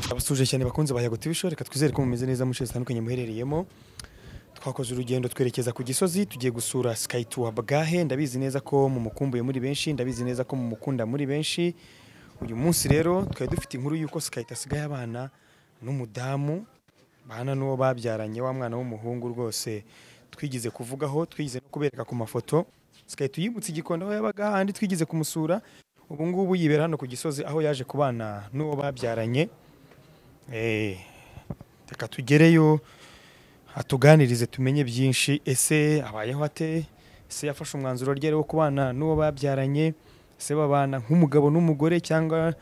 twabasuje cyane bakunze ba yago TV show reka twizere ko mumeze neza mu nce zitandukanye muherereyemo twakoze urugendo twerekeza ku gisozi tugiye gusura Sky Tour Bagahe ndabizi neza ko mumukumbuye muri benshi ndabizi neza ko mumukunda muri benshi uyu munsi rero twari dufite inkuru y'uko Sky tasigaye abana n'umudamu bana n'uwo babyaranye wa mwana w'umuhungu rwose twigeze kuvugaho twigeze no kubereka ku mafoto Sky tuyibutse igikondo aho yabaga handi twigeze kumusura ubu ngubu yibera hano ku gisozi aho yaje kubana n'uwo babyaranye Eh, reka tugereyo atuganirize tumenye byinshi ese abayeho ate ese yafashe umwanzuro ryari wo kubana n'uwo babyaranye ese babana nk'umugabo n'umugore cyangwa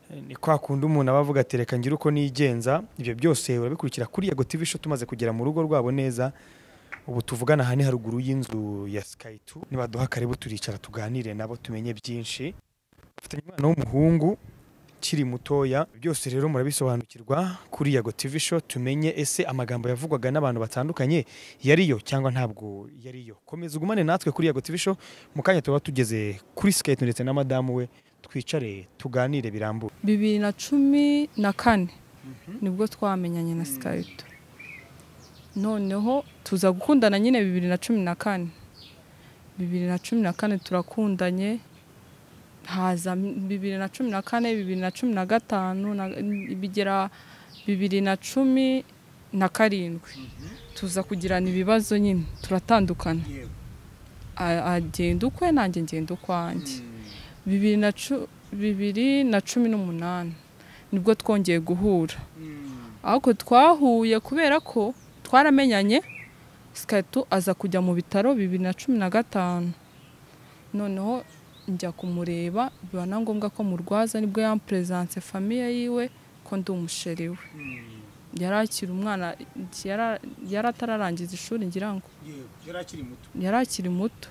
eh, ni kwa kundi umuntu aba avuga ati reka ngire uko nigenza ibyo byose urabikurikira kuri yago TV show tumaze kugera mu rugo rwabo neza ubu tuvugana aha ni haruguru y'inzu ya Sky 2 nibaduha karibu turicara tuganire nabo tumenye byinshi bafitanye umwana w'umuhungu ukiri mutoya byose rero murabisobanukirwa kuri yago TV show tumenye ese amagambo yavugwaga n'abantu batandukanye yariyo cyangwa ntabwo yariyo komeza ugumane natwe kuri yago TV show mu kanya tuba tugeze kuri skate ndetse na madamu we twicare tuganire birambuye bibiri na cumi na kane nibwo twamenyanye na sikayito noneho tuza gukundana nyine bibiri na cumi na kane bibiri na cumi na kane turakundanye haza bibiri na cumi na kane bibiri na cumi na gatanu na- bigera bibiri na cumi na karindwi tuza kugirana ibibazo nyine turatandukana A- agenda ukwe nanjye ngenda ukwanjye bibiri na cu- bibiri na cumi n'umunani nibwo twongeye guhura ariko twahuye kubera ko twaramenyanye sikatu aza kujya mu bitaro bibiri na cumi na gatanu noneho njya kumureba biba na ngombwa ko murwaza nibwo yamperezanse famiye yiwe ko ndi umusheri we yari akiri umwana yara- yari atararangiza ishuri ngira ngo yari akiri muto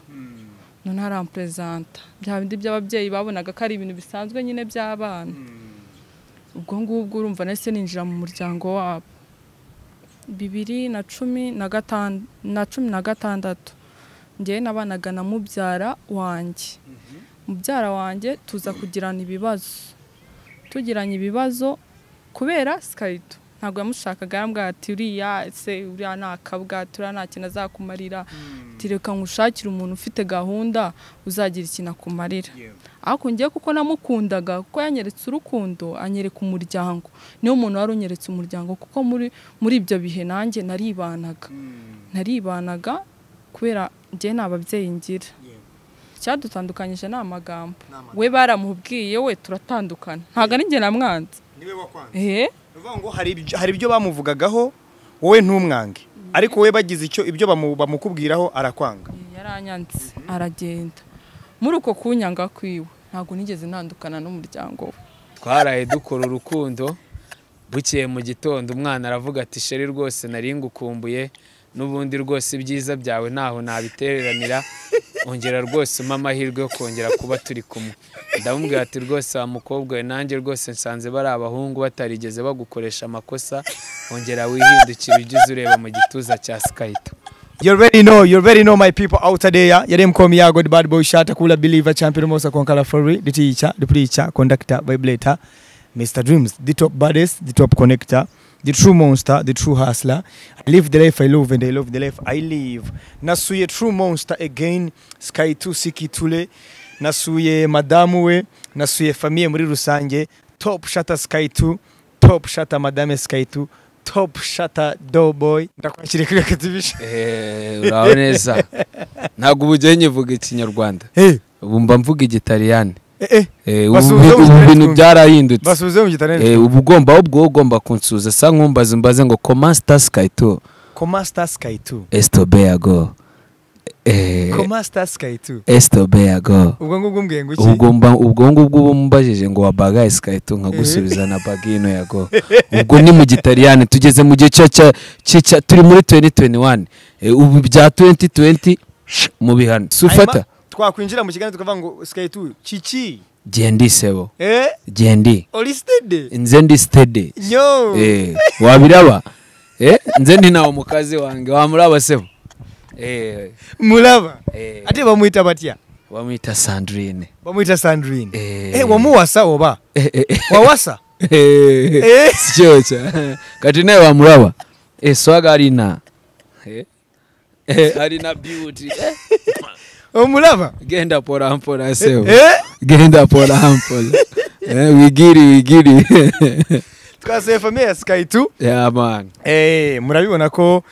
none aramperezanta bya bindi by'ababyeyi babonaga ko ari ibintu bisanzwe nyine by'abana ubwo ngubwo urumva nahise ninjira mu muryango wabo bibiri na cumi na gatan- na cumi na gatandatu njyewe nabanaga na mubyara wanjye mubyara wanjye tuza kugirana ibibazo tugiranye ibibazo kubera sikayito ntabwo yamushakaga yambwira ati uriya se uriya ni akabwati uriya nta kintu azakumarira ati reka ngushakire umuntu ufite gahunda uzagira ikintu akumarira ariko njye kuko namukundaga kuko yanyeretse urukundo anyereka umuryango niwo muntu wari unyeretse umuryango kuko muri muri ibyo bihe nanjye naribanaga naribanaga kubera njye nta babyeyi ngira icyadutandukanyije ni amagambo we baramubwiye we turatandukana ntabwo ari njye namwanze ehe ngo hari ibyo- hari ibyo bamuvugagaho wowe ntumwange ariko we bagize icyo ibyo bamu- bamukubwiraho arakwanga yaranyanze aragenda muri uko kunyanga kwiwe ntabwo nigeze ntandukana n'umuryango we twaraye dukora urukundo bukeye mu gitondo umwana aravuga ati sheri rwose nari ngukumbuye n'ubundi rwose ibyiza byawe ntaho nabiteranira ongera rwose umpe amahirwe yo kongera kuba turi kumwe ndamubwira ati rwose wa mukobwa we nanjye rwose nsanze bari abahungu batarigeze bagukoresha amakosa ongera wihindukire ujyize ureba mu gituza cya sikayito You already know, you already know my people out there. Yare mkomi yago the bad boy shata kula believer champion mosa konkala flori diticha duplicha conductor vibrator Mr. Dreams the top baddest the top connector the true monster the true hustler I live the life I love and I love the life I live nasuye true monster again sky 2 siki tule nasuye madamu we nasuye famille muri rusange top shata sky 2 top shata madame sky 2 top shata doughboy ndakwakiriye kuri akativisheni uraba neza ntabwo ubu ujyayo nyivuga ikinyarwanda Eh, ubu mba mvuga igitaliyani eh, Eh, Basubize ubu mu ubu bintu Kinyarwanda. byarahindutse basubize mu gitarane Eh, ubu ugomba ahubwo wowe ugomba kunsuhuza sa nkumbaze umbaze ngo koma sita sikayito koma star sky 2 esitobeyago koma star sky 2 esitobeyago ubwo ngubwo mbwiye ngo iki ubwo mba- ubwo ngubwo uba mumbajije ngo wabagaye sikayito nkagusubiza na bagino yago ubwo ni mu gitaliyani tugeze mu gihe cya cya- cya- cya- turi muri 2021 Eh, ubu bya 2020 sh- mu bihano si ufata Hanyuma twakwinjira mu kiganiro tukavuga ngo sky 2 kiki gendi sebo eh gendi olisted nze ndi sitede nyo Eh, wabiraba Eh, nze ntinawo mukazi wange wamuraba sebo Eh, muraba eh, ate bamwita batya bamwita sandrine bamwita sandrine Eh. eh wamuwasa oba Eh, eh, eh, wawasa sicyoca kati nawe wamuraba Eh, swaga arina Eh, eh, arina beauty Eh, umuraba genda pora mpora sewe Eh, genda pora mpora Eh, wigiri wigiri twasuye famiye ya sikayi tu ya man Eh, murabibona ko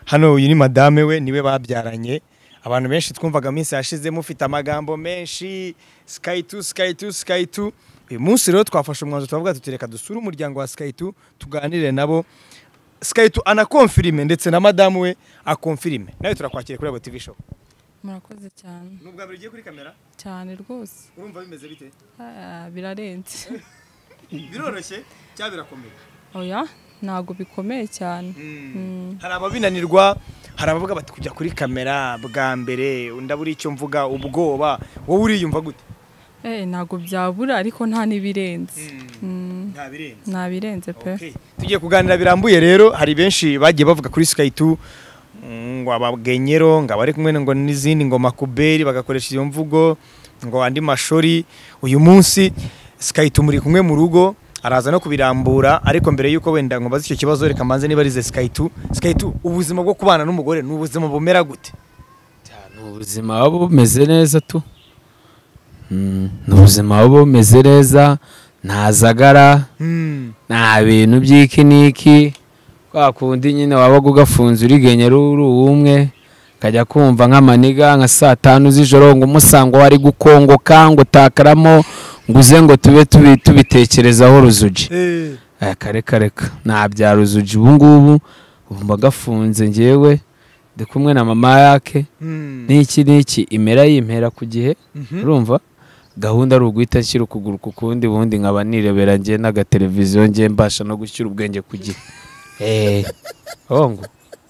hano uyu ni madame we niwe babyaranye abantu benshi twumvaga minsi yashize mufite amagambo menshi sky 2 sky 2 sky 2 uyu munsi rero twafashe umwanzuro turavuga tuti reka dusure umuryango wa sky 2 tuganire nabo sky 2 anakonfirime ndetse na madame we akonfirime nawe turakwakira kuri abo tv show murakoze cyane nubwo abiri ugiye kuri kamera cyane rwose urumva bimeze bite Ah, birarenze biroroshye cyangwa birakomeye oya ntabwo bikomeye cyane hari ababinanirwa hari abavuga bati kujya kuri kamera bwa mbere ndabura icyo mvuga ubwoba wowe uriyumva gute Eh, ntabwo byabura ariko nta n'ibirenze Mm, nta birenze nta birenze pe Okay. tugiye kuganira birambuye rero hari benshi bagiye bavuga kuri sky 2 mm, ngo abagenyero ngo abari kumwe ngo n'izindi ngo makuberi bagakoresha iyo mvugo ngo andi mashori uyu munsi sky 2 muri kumwe mu rugo araza no kubirambura ariko mbere y'uko wenda ngo mbaze icyo kibazo reka mbanze niba arize sky 2 sky 2 ubuzima bwo kubana n'umugore ni ubuzima bumera gute ni ubuzima buba bumeze neza tu Mm, ni ubuzima buba bumeze neza nta zagara Hmm. nta bintu by'iki n'iki kwa kundi nyine wabaga ugafunze urigenyera uri uwumwe ukajya kumva nk'amaniga nka saa tanu z'ijoro ngo umusanga wari gukongoka ngo utakaramo ngo uze ngo tube tubi- tubitekerezaho ruzuji Eh. aya kareka reka ntabya ruzuji ubu ngubu ubu mba gafunze ngewe ndi kumwe na mama yake Hmm. n'iki n'iki imera yimpera ku gihe Mhm. urumva gahunda ari uguhita nshyira ukuguru ku kundi ubundi nkaba nirebera njye n'agateleviziyo njye mbasha no gushyira ubwenge ku gihe eee hongo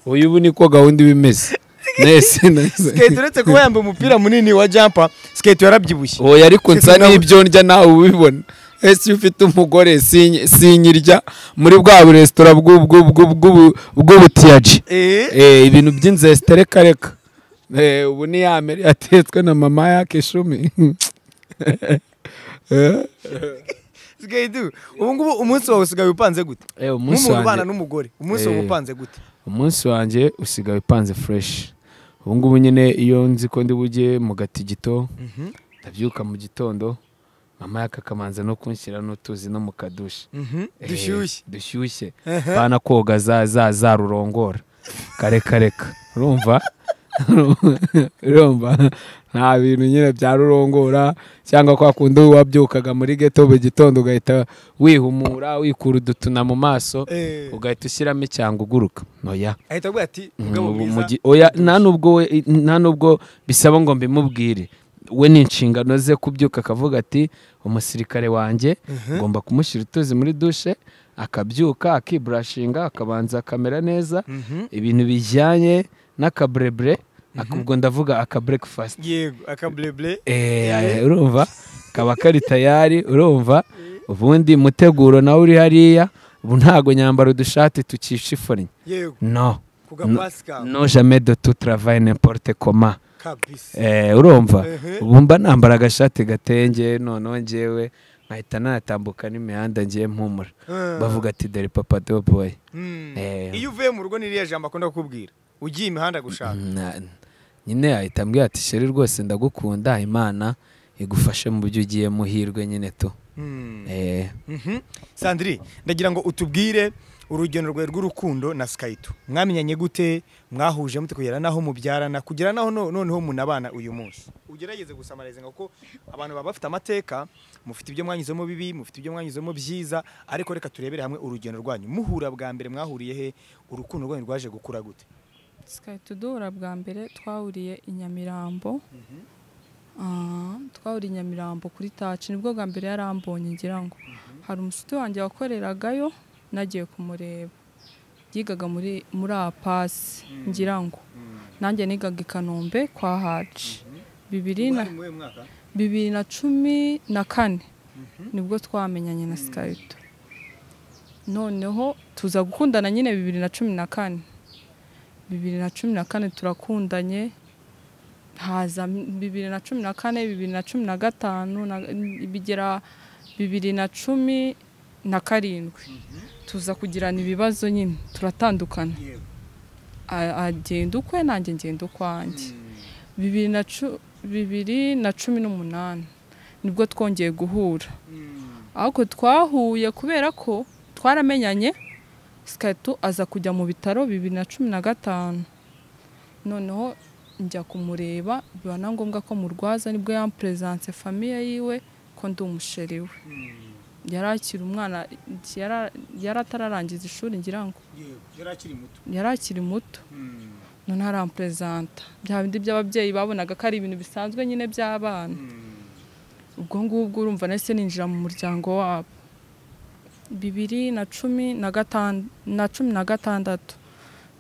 uyu ubu niko gahunda iba imeze nese nese Skate uretse kuba yambaye umupira munini wa jumper skate yarabyibushye oya ariko nsa n'ibyo ndya nawe ubibona ese iyo ufite umugore sinyi- sinyirya muri bwa buresitora bw'u- bw'u- bw'u- bw'u- bw'ubutiyaji Eh. Eh, ibintu by'inzesite reka reka Eh, ubu ni ya mere yatetswe na mama yake ishumi Eh, Skate ubu ngubu umunsi wawe usigaye upanze gute eh, umunsi nk'umuntu ubana wanjye n'umugore umunsi wawe Eh. upanze gute umunsi wanjye usigaye upanze fureshi ubu ngubu nyine iyo nzi ko ndi bujye mu gatigito ndabyuka mu gitondo mama yake akamanza no kunshyira n'utuzi no mu kadushi Eh, dushyushye dushyushye bana koga za za za rurongora kareka reka urumva urumva nta bintu nyine bya rurongora cyangwa kwa kundi wabyukaga muri geto buri gitondo ugahita wihumura wikura udutuna mu maso Eh. ugahita ushyiramo icyanga uguruka noya ahita avuga ati mugabo ubu mu mwiza gi- oya nta nubwo we- nta nubwo bisaba ngo mbimubwire we ni inshingano ze kubyuka akavuga ati umusirikare wanjye ngomba kumushyira utuzi muri dushe akabyuka akiburashinga akabanza akamera neza Mhm. ibintu bijyanye n'akaburebure ubwo ndavuga akaburekifasiti yego akaburebure Eh, urumva kaba kari tayari urumva ubundi muteguro nawe uri hariya ubu ntago nyambara udushati tukishifonnye yego no ku No- gapasika no jamais de tout travail n'importe comment kabisa Eh, urumva Ehe. ubu mba nambara agashati gatenge noneho ngewe nkahita natambuka n'imihanda ngiye mpumura Ah. bavuga ati dore papa do boy Hmm. Eh. iyo uvuye mu rugo ni iriya jambo akunda kukubwira ugiye imihanda gushaka Na- nyine yahita ambwira ati sheri rwose ndagukunda imana igufashe mu byo ugiye muhirwe nyine tu Hmm. Eh, Mhm. sandiri ndagira ngo utubwire urugendo rwawe rw'urukundo na sikayitu mwamenyanye gute mwahuje mute kugera naho mubyarana kugera naho no- noneho munabana uyu munsi ugerageze gusamariza kuko abantu baba bafite amateka mufite ibyo mwanyuzemo bibi mufite ibyo mwanyuzemo byiza ariko reka turebere hamwe urugendo rwanyu muhura bwa mbere mwahuriye he urukundo rwanyu rwaje gukura gute sikahita duhura bwa mbere twahuriye i nyamirambo Ah, twahuriye i nyamirambo kuri taci nibwo bwa mbere yarambonye ngira ngo hari umushuti wanjye wakoreragayo nagiye kumureba yigaga muri muri apasi ngira ngo nanjye nigaga i kanombe kwa haci bibiri na bibiri na cumi na kane nibwo twamenyanye na sikayito noneho tuza gukundana nyine bibiri na cumi na kane bibiri na cumi na kane turakundanye haza bibiri na cumi na kane bibiri na cumi na gatanu na- bigera bibiri na cumi na karindwi tuza kugirana ibibazo nyine turatandukana A- agenda ukwe nanjye ngenda ukwanjye bibiri na cu- bibiri na cumi n'umunani nibwo twongeye guhura ariko twahuye kubera ko twaramenyanye sikaritu aza kujya mu bitaro bibiri na cumi na gatanu noneho njya kumureba biba na ngombwa ko murwaza nibwo yamperezanse famiye yiwe ko ndi umusheri we yari akiri umwana yara- yari atararangiza ishuri ngira ngo yari akiri muto yari akiri muto none aramperezanta bya bindi by'ababyeyi babonaga ko ari ibintu bisanzwe nyine by'abana ubwo ngubwo urumva nahise ninjira mu muryango wabo bibiri na cumi na gatan- na cumi na gatandatu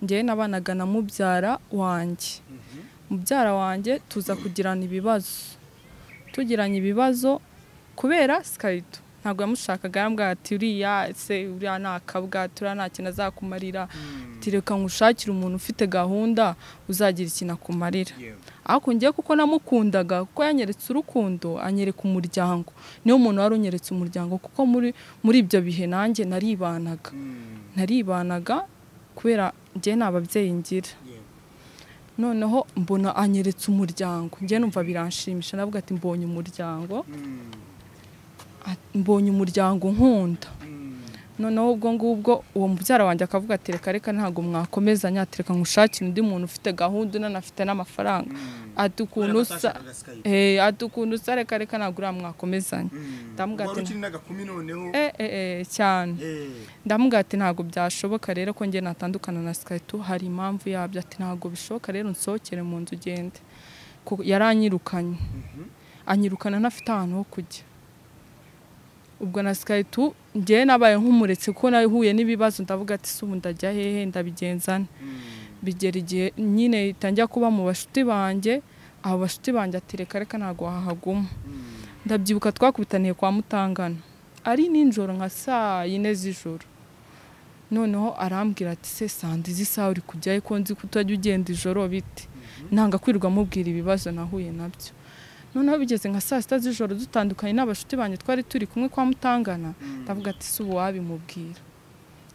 njyewe nabanaga na mubyara wanjye mubyara wanjye tuza kugirana ibibazo tugiranye ibibazo kubera sikarito ntabwo yamushakaga yarambwira ati uriya se uriya ni akabwa turiya nta kintu azakumarira ati reka ngushakire umuntu ufite gahunda uzagira ikintu akumarira ariko njye kuko namukundaga kuko yanyeretse urukundo anyereka umuryango niwo muntu wari unyeretse umuryango kuko muri muri ibyo bihe nanjye naribanaga naribanaga kubera njye nta babyeyi ngira noneho mbona anyeretse umuryango njye numva biranshimisha navuga ati mbonye umuryango Ati, mbonye umuryango nkunda noneho ubwo ngubwo uwo mubyara wanjye akavuga ati reka reka ntabwo mwakomezanya ati reka ngushakire undi muntu ufite gahunda unanafite n'amafaranga ati ukuntu usa Eh, ati ukuntu usa reka reka ntabwo uriya mwakomezanya ndamubwira ati n'agakumi noneho eh, eh, eh, cyane ndamubwira ati ntabwo byashoboka rero ko njye natandukana na sikaritu hari impamvu yabyo ati ntabwo bishoboka rero nsohokere mu nzu ugende Ku- yaranyirukanye anyirukana ntafite ahantu ho kujya ubwo na sikaritu njyewe nabaye nk'umuretse kuko nahuye n'ibibazo ndavuga ati se ubu ndajya hehe ndabigenza nte bigera igihe nyine ihita njya kuba mu bashuti banjye abo bashuti banjye ati reka reka ntabwo wahaguma ndabyibuka twakubitaniye kwa mutangana ari nijoro nka saa yine z'ijoro noneho arambwira ati se sanda izi saha uri kujyayo ko nzi ko utajya ugenda ijoro bite nanga kwirwa mubwira ibibazo nahuye nabyo noneho bigeze nka saa sita z'ijoro dutandukanye n'abashuti banjye twari turi kumwe kwa mutangana ndavuga ati si ubu wabimubwira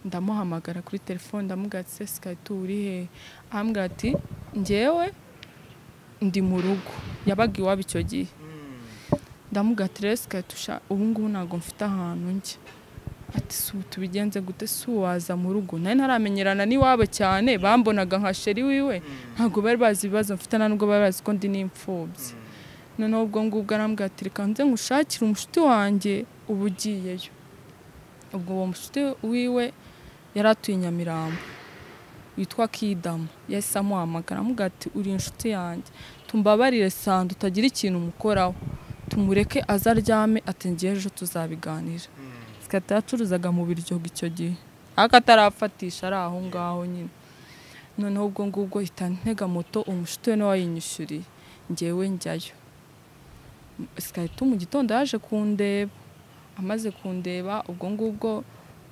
ndamuhamagara kuri telefone ndamubwira ati se sikaritu uri hehe arambwira ati njyewe ndi mu rugo yabaga iwabo icyo gihe ndamubwira ati rero sikaritusha ubu ngubu ntabwo mfite ahantu njya ati si ubu tubigenze gute si ubu waza mu rugo nari ntaramenyerana n'iwabo cyane bambonaga nka sheri wiwe ntabwo bari bazi ibibazo mfite nta nubwo bari bazi ko ndi n'imfubyi noneho ubwo ngubwo arambwira ati reka nze ngushakire umushuti wanjye uba ugiyeyo ubwo uwo mushuti wiwe yari atuye i nyamirambo witwa kidamu yahise amuhamagara amubwira ati uri inshuti yanjye tumbabarire sanda utagira ikintu umukoraho tumureke azaryame ati ngewe ejo tuzabiganira sikata yacuruzaga mu biryogo icyo gihe ariko atarafatisha ari aho ngaho nyine noneho ubwo ngubwo ihita ntega moto umushuti we nawe wayinyishyuriye ngewe njyayo sikaritu mu gitondo yaje kundeba amaze kundeba ubwo ngubwo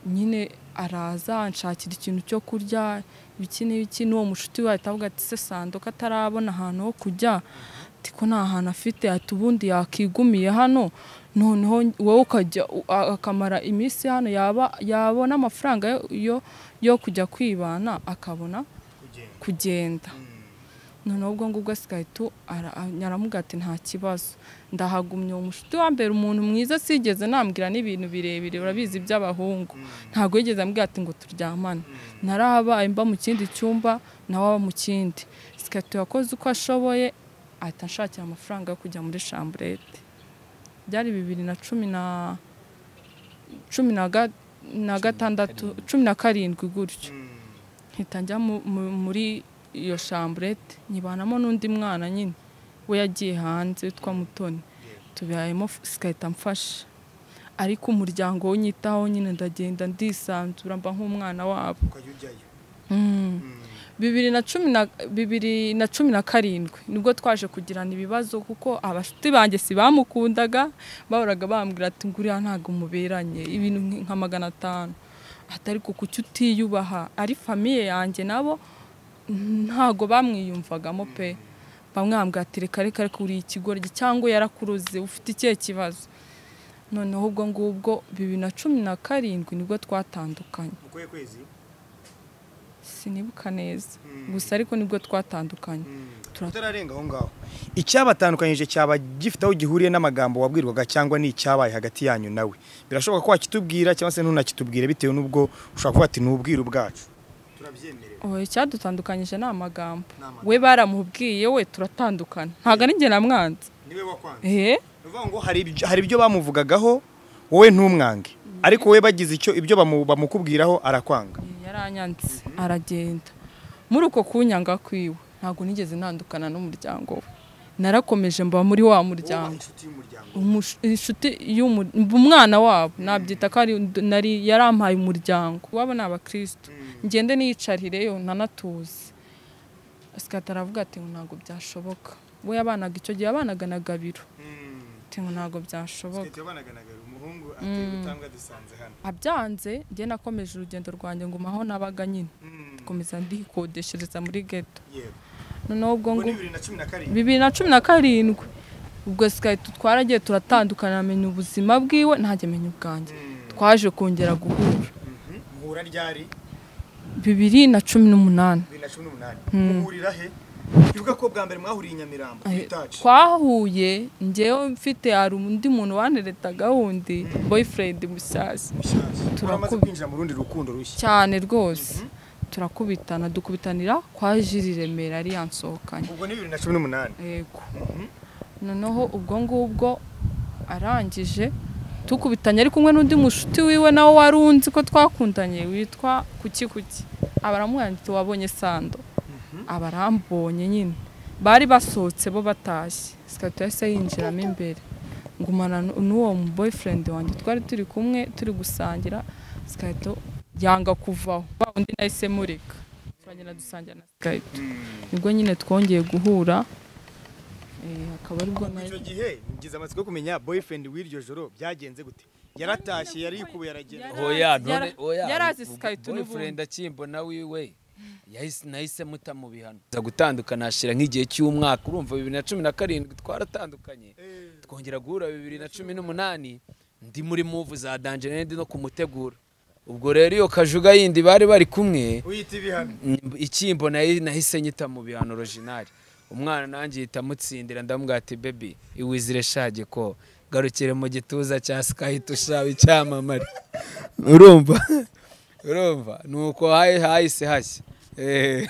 nyine araza anshakira ikintu cyo kurya ibiki n'ibiki n'uwo mushuti we ahita avuga ati se sando ko atarabona ahantu ho kujya ati ko nta hantu afite ati ubundi yakigumiye hano noneho wowe ukajya u- a- akamara iminsi hano yaba yabona amafaranga yo- yo, yo kujya kwibana akabona kugenda noneho ubwo ngubwo sikaritu aramubwira ati nta kibazo ndahagumye uwo mushuti wa mbere umuntu mwiza sigeze nambwira n'ibintu birebire urabizi iby'abahungu ntabwo yigeze ambwira ati ngo turyamane narahabaye mba mu kindi cyumba nawe aba mu kindi sikaritu yakoze uko ashoboye ahita anshakira amafaranga yo kujya muri shamburete byari bibiri na cumi na cumi na ga- na gatandatu cumi na karindwi gutyo mpita njya mu- mu- muri iyo shamburete nyibanamo n'undi mwana nyine we yagiye hanze witwa mutoni tubihayemo sikahita mfasha ariko umuryango wo nyitaho nyine ndagenda ndisanzura mba nk'umwana wabo ukajya ujyayo Mm. bibiri na cumi na bibiri na cumi na karindwi nibwo twaje kugirana ibibazo kuko abashuti banjye si bamukundaga bahoraga bambwira ati nguriya ntabwo muberanye ibintu nk- nka magana atanu atari ku kuki utiyubaha ari famiye yanjye nabo ntabwo bamwiyumvagamo pe bamwe bambwira ati reka reka reka uri ikigoryi cyangwa yarakuruze ufite ikihe kibazo noneho ubwo ngubwo bibiri na cumi na karindwi nibwo twatandukanye ukoye kwezi sinibuka neza gusa ariko nibwo twatandukanye Tura- tutararenga aho ngaho icyabatandukanyije cyaba gifite aho gihuriye n'amagambo wabwirwaga cyangwa ni icyabaye hagati yanyu nawe birashoboka ko wakitubwira cyangwa se ntunakitubwire bitewe n'ubwo ushobora kuba ati ni ubwiru bwacu turabyemerewe Oya, icyadutandukanyije ni amagambo Ni amagambo. we baramubwiye we turatandukana ntabwo ari njye namwanze niwe wakwanze ehe ni ukuvuga ngo hari ibyo- hari ibyo bamuvugagaho wowe ntumwange ariko wowe bagize icyo ibyo bamu- bamukubwiraho arakwanga yaranyanze aragenda muri uko kunyanga kwiwe ntabwo nigeze ntandukana n'umuryango we narakomeje mba muri wa muryango Umushu- inshuti y'umu- mba umwana wabo nabyita ko ari nari yarampaye umuryango wabo ni abakirisitu ngende niyicarireyo ntanatuze asikata aravuga ati ngo ntabwo byashoboka we yabanaga icyo gihe yabanaga na gabiro ati ngo ntabwo byashoboka umuhungu atanga dusanze hano abyanze njye nakomeje urugendo rwanjye ngumaho nabaga nyine komeza ndikodeshereza muri geto noneho ubwo ngo bibiri na cumi na karindwi bibiri na cumi na karindwi ubwo sikahita twaragiye turatandukana amenya ubuzima bwiwe ntajya amenya ubwanjye twaje kongera guhura muhura ryari bibiri na cumi n'umunani bibiri na cumi n'umunani muhurira he bivuga ko bwa mbere mwahuriye i nyamirambo Eh, bitaci twahuye njyewe mfite hari undi muntu waneretaga wundi boyfriend mushyashya turamaze turakubi- kwinjira mu rundi rukundo rushya cyane rwose turakubitana dukubitanira kwa jiri remera ari yansohokanye ubwo ni bibiri na cumi n'umunani yego noneho ubwo ngubwo arangije tukubitanye ari kumwe n'undi mushuti wiwe nawe wari unzi ko twakundanye witwa kuki kuki aba aramwanditse wabonye sando aba arambonye nyine bari basohotse bo batashye sikata yahise yinjiramo imbere ngumana n- n'uwo mu boyfriend wanjye twari turi kumwe turi gusangira sikata yanga kuvaho wa undi nahise mureka turagenda dusangira na sikata nibwo nyine twongeye guhura eh, akaba aribwo nayo icyo gihe ngize amatsiko yo kumenya boyfriend w'iryo joro byagenze gute yaratashye yarikuwe yaragenda Yara- oya yara- none oya yarazi Skype n'ubundi. boyfriend akimbona wiwe yahise nahise muta mu bihano za gutandukana hashira nk'igihe cy'umwaka urumva bibiri na cumi na karindwi twaratandukanye twongera guhura bibiri na cumi n'umunani ndi muri muvu za danjene ndi no kumutegura ubwo rero iyo kajuga yindi bari bari kumwe uyita ibihano ikimbo nahi- nahise nyita mu bihano orojinari umwana nanjye yita amutsindira ndamubwira ati bebi iwizire shage ko garukire mu gituza cya sikahita ushaba icyamamare urumva urumva ni uko hayi- hahise hashya Eh.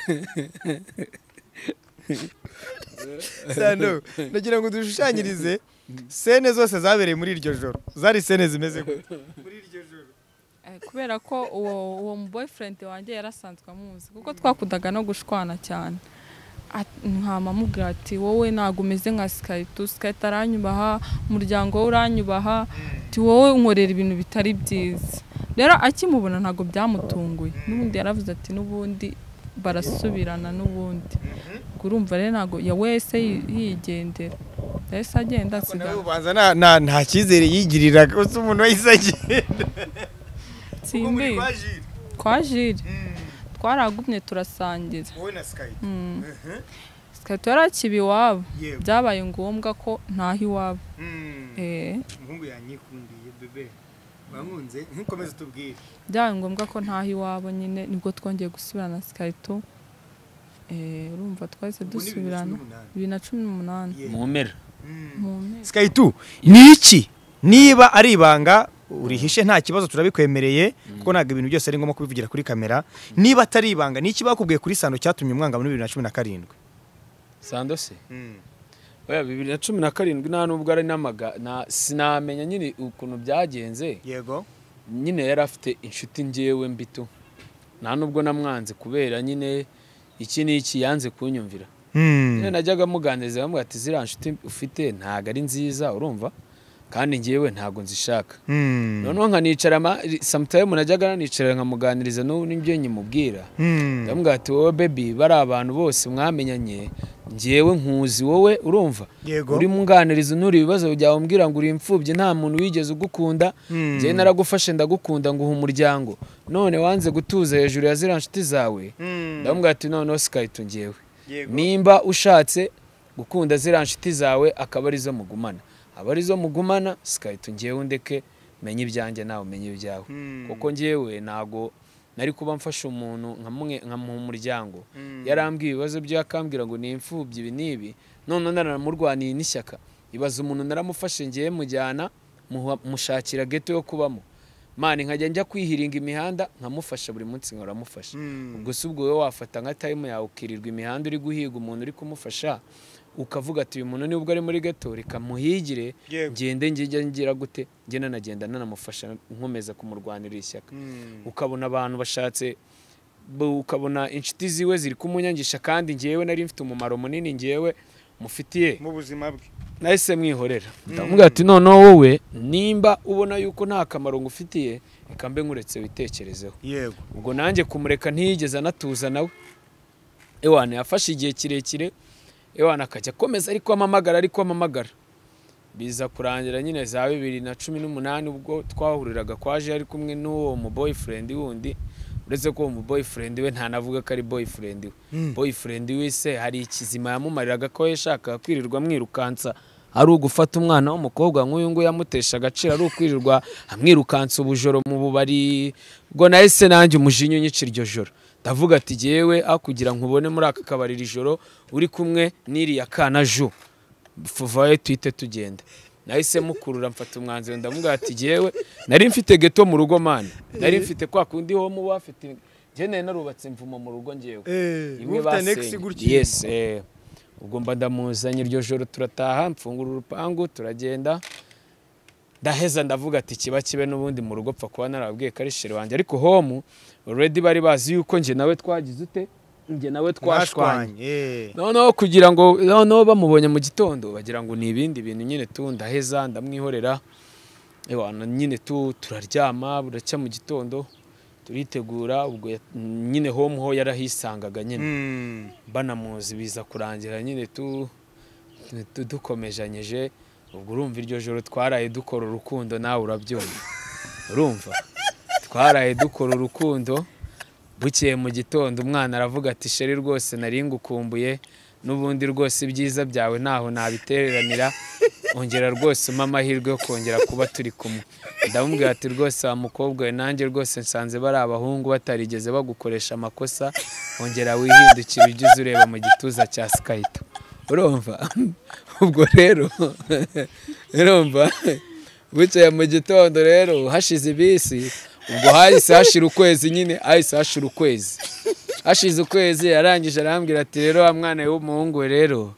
sano nagira ngo dushushanyirize sene zose zabereye muri iryo joro zari sene zimeze gute muri iryo joro Eh, kubera ko uwo uwo mu boyfriend wanjye yarasanzwe amuzi kuko twakundaga no gushwana cyane At- nkama amubwira ati wowe ntabwo umeze nka sikayito sikayito aranyubaha umuryango we uranyubaha ati wowe unkorera ibintu bitari byiza rero akimubona ntabwo byamutunguye n'ubundi yaravuze ati n'ubundi barasubirana n'ubundi Ubwo urumva rero ntabwo ya wese yi- yigendera yahise agenda Ko nawe asigaye ubanza nta- nta- nta cyizere yigirira gusa umuntu wahise agenda Ubwo muri atsindiye kwa Jiri. kwa jire Mm. twaragumye turasangira wowe na Skype Mhm. sikaritu yari akiba iwabo Yewe. byabaye ngombwa ko ntaho iwabo Mm. Eh, umuhungu yanyikundiye bebe wankunze ntukomeze utubwire byabaye ngombwa ko ntaho iwabo nyine nibwo twongeye gusubirana na sikaritu Eh, urumva twahise Ubwo ni bibiri na cumi dusubirana n'umunani. bibiri na cumi n'umunani Yeah. mu mpera mu mpera Skype ni iki niba ari ibanga urihishe nta kibazo turabikwemereye kuko ntabwo ibintu byose ari ngombwa kubivugira kuri kamera niba atari ibanga ni iki bakubwiye kuri sano cyatumye umwanga muri bibiri na cumi na karindwi sando se oya bibiri na cumi na karindwi nta nubwo ari n'amaga na- sinamenya nyine ukuntu byagenze yego nyine yari afite inshuti ngewe mbito nta nubwo namwanze kubera nyine iki n'iki yanze kunyumvira nyine najyaga muganiriza bamwe ati ziriya nshuti ufite ntabwo ari nziza urumva kandi ngewe ntabwo nzishaka noneho nkanicara ama- samutayimu najyaga nanicara nkamuganiriza n'ubu n'ibyo nyimubwira ndamubwira ati wowe bebi bari abantu bose mwamenyanye ngewe nkuzi wowe urumva Yego. uri nganiriza unura ibibazo byawe umbwira ngo uri imfubyi nta muntu wigeze ugukunda Mm. njyewe naragufashe ndagukunda nguha umuryango none wanze gutuza hejuru ya ziriya nshuti zawe ndamubwira ati noneho sikayito ngewe Yego. nimba ushatse gukunda ziriya nshuti zawe akaba arizo mugumana aba arizo mugumana sikayito ngewe ndeke menye ibyanjye nawe umenye ibyawe kuko ngewe ntago nari kuba mfashe umuntu nkamuha umuryango yarambwiye ibibazo bye akambwira ngo ni imfubyi ibi n'ibi none naramurwaniye n'ishyaka ibaza umuntu naramufashe ngewe mujyana muha- mushakira geto yo kubamo mani nkajya njya kwihiringa imihanda nkamufasha buri munsi nkora amufasha ubwo si ubwo wowe wafata nka tayimu yawe ukirirwa imihanda uri guhiga umuntu uri kumufasha ukavuga ati uyu muntu nibwo ari muri gato reka muhigire Yego. ngende njya ngira gute njye nanagenda nanamufasha nkomeza kumurwanira ishyaka ukabona abantu bashatse bu- ukabona inshuti ziwe ziri kumunyangisha kandi ngewe nari mfite umumaro munini ngewe mufitiye mu buzima bwe nahise mwihorera ndamubwira ati noneho wowe nimba ubona yuko nta kamaro ngufitiye reka mbe nkuretse witekerezeho yego ubwo nanjye kumureka ntiyigeze anatuza nawe ewana yafashe igihe kirekire ewana akajya akomeza ariko amamagara ariko amamagara biza kurangira nyine za bibiri na cumi n'umunani ubwo twahuriraga kwaje ari kumwe n'uwo mu boyfriend wundi uretse ko uwo mu boyfriend we ntanavuga ko ari boyfriend we boyfriend we se hari ikizima yamumariraga ko yashakaga kwirirwa amwirukansa ari ugufata umwana w'umukobwa nk'uyu nguyu yamutesha agaciro ari ukwirirwa amwirukansa ubujoro mu bubari ubwo nahise nanjye umujinya unyica iryo joro ndavuga ati jyewe akugira nkubone muri aka kabari iri joro uri kumwe n'iriya kana ju fuvayo twite tugenda nahise mukurura mfata umwanzuro ndamubwira ati jyewe nari mfite geto mu rugo mani nari mfite kwa kundi ho muba bafite njye nari narubatse imvumo mu rugo ngewe Eh, imwe ufite next basenye. gutya. Yes, eh. ubwo mba ndamuzanye iryo joro turataha mfungura urupangu turagenda ndaheza ndavuga ati kiba kibe n'ubundi mu rugo pfa kuba narababwiye ko ari shere wanjye ariko homu already bari bazi yuko njye nawe twagize ute njye nawe twashwanye Mwashwanye, eh. noneho kugira ngo noneho bamubonye mu gitondo bagira ngo ni ibindi bintu nyine tu ndaheza ndamwihorera Ewa, na- nyine tu turaryama buracya mu gitondo turitegura ubwo ya- nyine home ho yarahisangaga nyine Mm. banamuzi biza kurangira nyine tu tu- tu- dukomezanyeje ubwo urumva iryo joro twaraye dukora urukundo nawe urabyumva urumva twaraye dukora urukundo bukeye mu gitondo umwana aravuga ati sheri rwose nari ngukumbuye n'ubundi rwose ibyiza byawe ntaho nabitereranira ongera rwose umpe amahirwe yo kongera kuba turi kumwe ndamubwira ati rwose wa mukobwa we nanjye rwose nsanze bari abahungu batarigeze bagukoresha amakosa ongera wihindukira ujye uza ureba mu gituza cya sikayito urumva ubwo rero urumva bukeye mu gitondo rero hashize ibisi ubwo hahise hashira ukwezi nyine hahise hashira ukwezi hashize ukwezi yarangije arambwira ati rero wa mwana we w'umuhungu we rero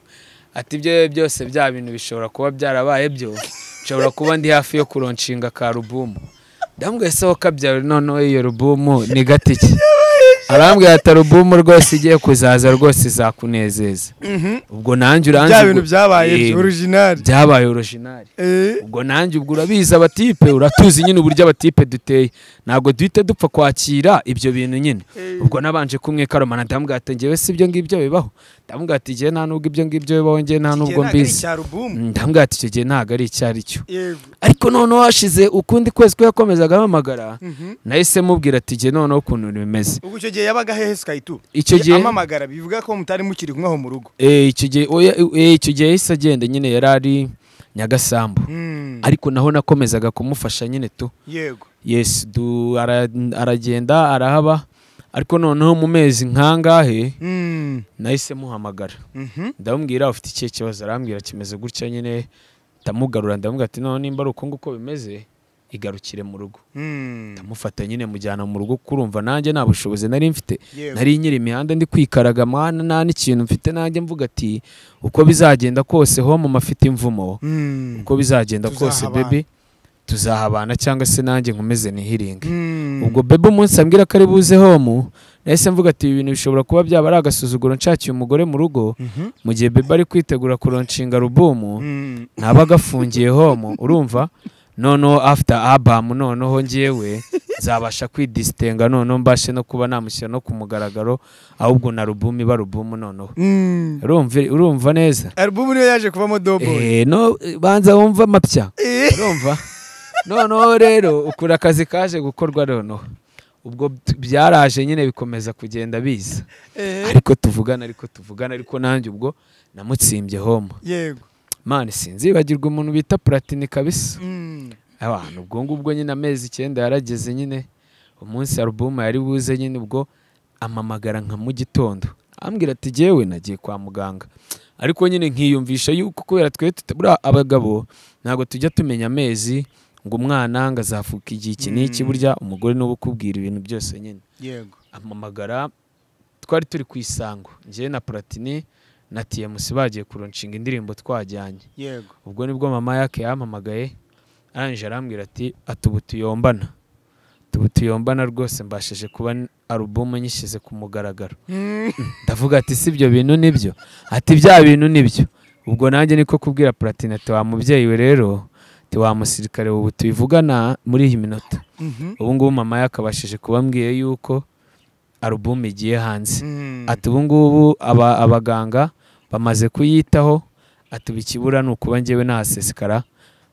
ati ibyo bibe byose bya bintu bishobora kuba byarabaye byo nshobora kuba ndi hafi yo kuronshinga ka rubumu ndambwiye se wowe kabyara noneho iyo rubumu ni gatike arambwira ati alubumu rwose igiye kuzaza rwose izakunezeza ubwo nanjye uranzi bya bintu byabaye Yego original byabaye orojinari Eh, ubwo nanjye ubwo urabizi abatipe uratuzi nyine uburyo abatipe duteye ntabwo duhita dupfa kwakira ibyo bintu nyine ubwo nabanje kumwe karomana ndamubwira ati ngewe si ibyo ngibyo bibaho ndamubwira ati ngewe nta nubwo ibyo ngibyo bibaho ngewe nta iki gihe nubwo ntabwo ari mbizi icya alubumu. Mm, ndamubwira ati icyo gihe ntabwo ari icyo ari cyo yego ariko noneho hashize ukundi kwezi ko yakomezaga ampamagara nahise mubwira ati ngewe noneho ukuntu bimeze ubwo icyo gihe yabaga hehe sikayito Icyo gihe- amamagara bivuga ko mutari mukiri kumwe aho mu rugo Eh, icyo gihe oya, eh, icyo gihe yahise agenda nyine yari ari nyagasambu Mm. ariko naho nakomezaga kumufasha nyine tu yego yes du ara- aragenda arahaba ariko noneho mu mezi nkangahe Mm. nahise muhamagara Mhm. ndamubwira ufite ikihe kibazo arambwira kimeze gutya nyine ndamugarura ndamubwira ati noneho nimba ari uko nguko bimeze igarukire mu rugo Mm. ndamufata nyine mujyana mu rugo kurumva nanjye nta bushobozi nari mfite Yego. nari nyiri imihanda ndi kwikaraga mwana nta n'ikintu mfite nanjye mvuga ati uko bizagenda kose home mafite imvumo Mm. uko bizagenda kose Tuzahabana. bebe tuzahabana cyangwa se nanjye nkomeze nihiringe Mm. ubwo bebe umunsi ambwira ko ari buze homu nahise mvuga ati ibi bintu bishobora kuba byaba ari agasuzuguro nshakiye umugore mu rugo Mhm. mu gihe bebe ari kwitegura kuronshinga rubumu Mm. ntaba agafungiye homu urumva noneho after abamu noneho ngewe nzabasha kwidisitenga noneho mbashe no kuba namushyira no ku mugaragaro ahubwo na rubumu iba rubumu noneho Mm. urumva urumva neza alubumu niyo yaje kuvamo doboyi Eh, no banza wumva amapya urumva noneho rero ukura akazi kaje gukorwa noneho ubwo t- byaraje nyine bikomeza kugenda biza ariko tuvugana ariko tuvugana ariko nanjye ubwo namutsimbye home yego mani sinzibagirwa umuntu bita puratini kabisa Mm. abantu ubwo ngubwo nyine amezi icyenda yarageze nyine umunsi alubumu yari buze nyine ubwo amamagara nka mu gitondo ambwira ati jyewe nagiye kwa muganga ariko nyine nkiyumvisha yuko kubera twe tutabura abagabo ntabwo tujya tumenya amezi ngo umwana ngo azavuka igihe iki n'iki Mm. burya umugore niwe ukubwira ibintu byose nyine yego amamagara twari turi ku isango njyewe na puratini na tiyemusi bagiye kuronshinga indirimbo twajyanye yego ubwo nibwo mama yake yampamagaye arangije arambwira ati atubu tuyombana tubu tuyombana rwose mbashije kuba n- alubumu nyishyize ku mugaragaro ndavuga ati si ibyo bintu nibyo ati bya bintu nibyo ubwo nanjye niko kubwira platine ati wa mubyeyi we rero ti wa musirikare ubu tubivugana muri iyi minota Mhm. ubu ngubu mama ye akabashije kuba ambwiye yuko alubumu igiye hanze Mm. ati ubu ngubu aba- abaganga bamaze kuyitaho ati ubu ikibura ni ukuba ngewe nahasesekara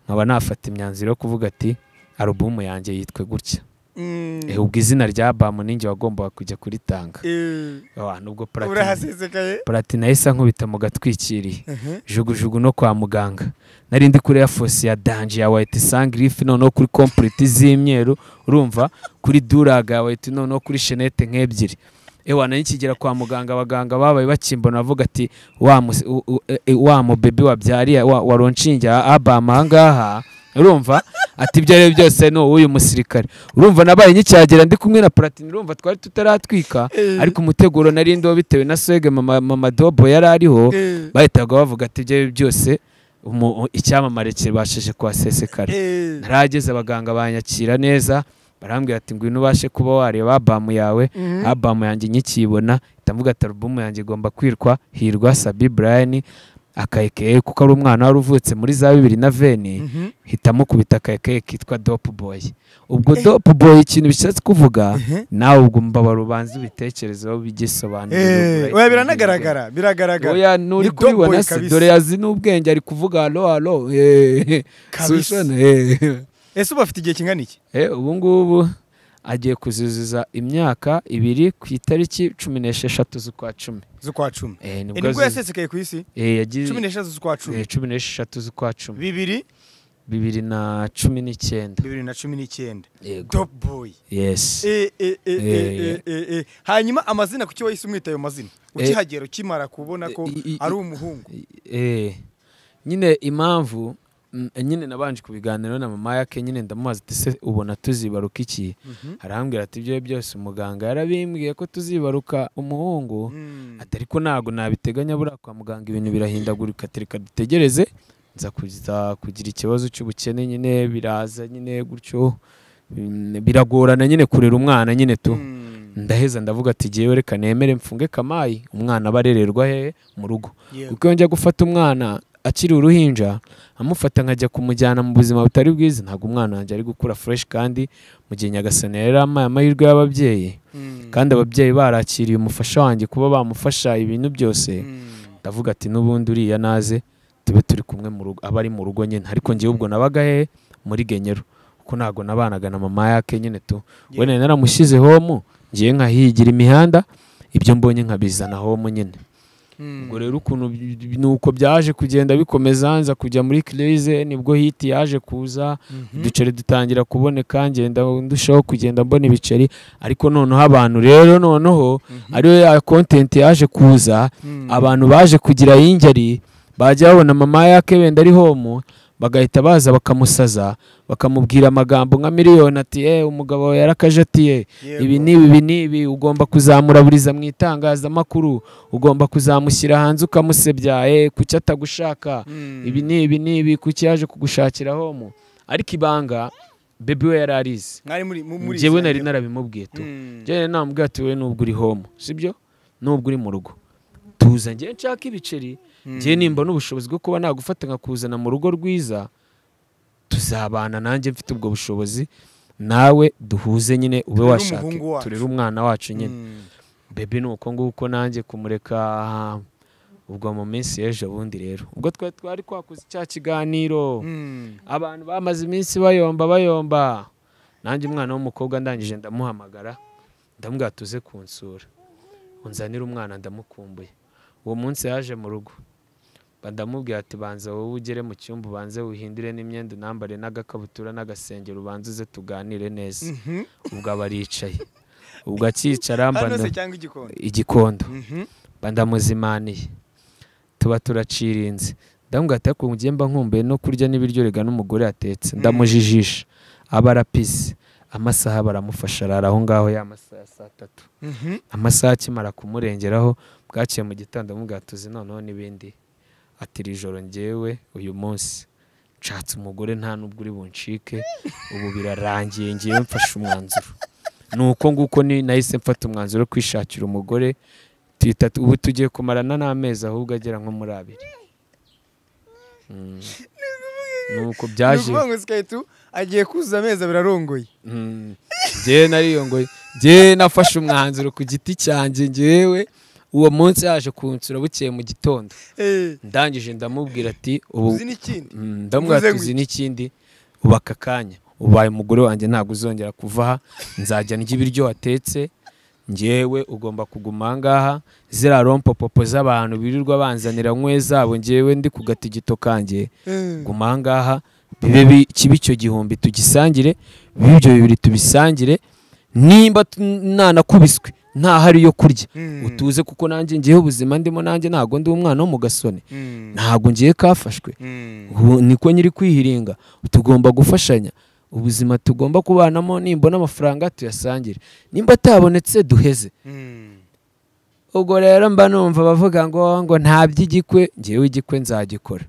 nkaba nafata imyanzuro yo kuvuga ati alubumu yanjye yitwe gutya Mm. Eh, ubwo izina rya bamu ninjye wagombaga kujya kuritanga Eh, abantu ubwo platine urahasesekaye platine yahise ankubita mu gatwikiriye Mhm. jugujugu no kwa muganga nari ndi kuri ya fosi ya danje ya wayiti sangirifi noneho kuri kompuriti z'imyeru urumva kuri duraga ya wayiti noneho kuri shenete nk'ebyiri ewa nari nkigera kwa muganga abaganga babaye bakimbona bavuga ati wa mu- u- u- e- e- wa mubebi wabyariye wa- waronshinge abama ahangaha urumva ati ibyo ari byo byose ni uyu musirikare urumva nabaye nkicyagera ndi kumwe na platini urumva twari tutaratwika ariko umuteguro nari ndiho bitewe na swege mama, mama dobo yari ariho Eh, bahitaga bavuga ati ibyo ari byo byose umu- icyamamare kibashije kuhasesekara eh. narahageze abaganga banyakira neza barambwira ati ngwino ubashe kuba wareba abamu yawe Mhm. abamu yanjye nyikiyibona ndavuga ati alubumu yanjye igomba kwirwa hirwa sabi brian akayekeye kuko ari umwana wari uvutse muri za bibiri na veni Mhm. hitamo kubita akayekeye kitwa dope boy ubwo dope boy ikintu bishatse kuvuga Mhm. nawe ubwo mbabara ubanza ubitekerezeho bigisobanurira Eh, oya biranagaragara biragaragara oya nuri Ni Dope Boy kubibona se kabisa. dore yazi n'ubwenge ari kuvuga halo halo eh, Kabisa. Sushana, eh. ese ubu afite igihe kingana iki Eh, ubu ngubu agiye kuzuzuza imyaka ibiri ku itariki cumi n'esheshatu z'ukwa cumi z'ukwa cumi Eh, Eh, nibwo nibwo azuza- yasesekaye ku isi eh, yagize- cumi n'eshatu z'ukwa cumi eh, cumi n'esheshatu z'ukwa cumi bibiri bibiri na cumi n'icyenda bibiri na cumi n'icyenda yego top boy yes Eh, eh, eh, eh, Eh. eh, eh, eh. hanyuma amazina kuki wahise umwita ayo mazina ukihagera ukimara kubona ko Eh, i- i- ari umuhungu Eh, nyine impamvu mm, nyine nabanje kubiganiraho na mama yake nyine ndamubaza ati se ubona tuzibaruka iki Mhm. arambwira ati ibyo byose umuganga yarabimbwiye ko tuzibaruka umuhungu Mm. ati ariko ntabwo nabiteganya buriya kwa muganga ibintu birahindagurika ati reka dutegereze nza kuza kugira ikibazo cy'ubukene nyine biraza nyine gutyo Mm, biragorana nyine kurera umwana nyine tu Mm. ndaheza ndavuga ati jyewe reka nemere mfunge kamayi umwana aba arererwa hehe mu rugo Yeah. kuko iyo njya gufata umwana akiri uruhinja amufata nkajya kumujyana mu buzima butari bwiza ntabwo umwana wanjye ari gukura fureshi kandi mu gihe nyagasani yari amaye amahirwe y'ababyeyi Mm. kandi ababyeyi barakiriye umufasha wanjye kuba bamufasha ibintu byose Mm. ndavuga ati n'ubundi uriya naze tube turi kumwe mu rugo aba ari mu rugo nyine ariko ngewe ubwo nabaga he muri genyero kuko ntabwo nabanaga na mama yake nyine tu Yeah. wenda naramushyize homu ngewe nkahigira imihanda ibyo mbonye nkabizana homu nyine Mm. ubwo rero ukuntu bi- ni uko byaje kugenda bikomeza nza kujya muri kirize nibwo hiti yaje kuza Mhm. uduceri dutangira kuboneka ngenda ndushaho kugenda mbona ibiceri ariko noneho abantu rero noneho Mhm. ariyo ya kontenti yaje kuza Mm. abantu baje kugira y'ingeri bajya babona mama yake wenda ari homu bagahita baza bakamusaza bakamubwira amagambo nka miliyoni ati eh umugabo wawe yarakaje ati eh Yego. ibi ni ibi ibi ni ibi ugomba kuzamuraburiza mu itangazamakuru ugomba kuzamushyira hanze ukamusebya eh kuki atagushaka Mm. ibi ni ibi ni ibi kuki yaje kugushakira homu ariko ibanga bebi we yari arizi mwari muri mu- muri njyewe izi nari ngero. narabimubwiye tu Mm. njyewe nari namubwiye ati wowe nubwo uri homu sibyo nubwo uri mu rugo tuza njyewe nshaka ibiceri njyewe nimba n'ubushobozi bwo kuba nagufata nkakuzana mu rugo rwiza tuzabana nanjye mfite ubwo bushobozi nawe duhuze nyine ube Turere washaka umuhungu wacu. turere umwana wacu nyine Mm. bebe ni uko nguko nanjye kumureka ubwo mu minsi y'ejo bundi rero ubwo twari twari twakoze cya kiganiro Mm. abantu bamaze iminsi bayomba bayomba nanjye umwana w'umukobwa ndangije ndamuhamagara ndamubwira tuze kunsura unzanira umwana ndamukumbuye uwo munsi yaje mu rugo badamubwira ati banza wowe ugere mu cyumba ubanze wihindure n'imyenda unambare n'agakabutura n'agasengero ubanze uze tuganire neza ubwo aba aricaye ubwo akicara mba hano se nda- cyangwa igikoni igikondo Mhm. mba ndamuzimaniye tuba turacirinze ndamubwira ati ariko njye mba nkumbuye no kurya n'ibiryo rega n'umugore atetse ndamujijisha aba arapize amasaha baramufasha arara aho ngaho ya masaha ya saa tatu Mhm. amasaha akimara kumurengeraho bwaciye mu gitondo amubwira ati uzi noneho n'ibindi ati iri joro ngewe uyu munsi nshatse umugore nta n'ubwo uri buncike ubu birarangiye ngewe mfashe umwanzuro ni uko nguko ni- nahise mfata umwanzuro wo kwishakira umugore tuhita tu- ubu tugiye kumarana n'amezi ahubwo agera nko muri abiri Mm. ni uko ni byaje ukuvuga ngo sikaritu agiye kuzuza amezi abiri arongoye Mm. njyewe nariyongoye njyewe nafashe umwanzuro ku giti cyanjye njyewe uwo munsi yaje kunsura bukeye mu gitondo Eh, ndangije ndamubwira ati ubu uzi n'ikindi Mm, ndamubwira ati Uzenguke. uzi n'ikindi ubu aka kanya ubaye umugore wanjye ntabwo uzongera kuva aha nzajya ndya ibiryo watetse njyewe ugomba kuguma aha ngaha ziriya rompopopo z'abantu birirwa banzanira nkwe zabo njyewe ndi ku gatigito kanjye Eh, guma aha ngaha bibe bi- kibe icyo gihumbi tugisangire bibe ibyo bibiri tubisangire nimba tu- nanakubiswe ntahari yo kurya Mm. utuze kuko nanjye ngewe ubuzima ndimo nanjye ntabwo ndi umwana wo mu gasoni mm, ntabwo ngiye kafashwe mm. ubu niko nyiri kwihiringa tugomba gufashanya ubuzima tugomba kubanamo nimbona amafaranga tuyasangire nimba atabonetse duheze Mm. ubwo rero mba numva bavuga ngo ngo nta by'igikwe ngewe igikwe nzagikora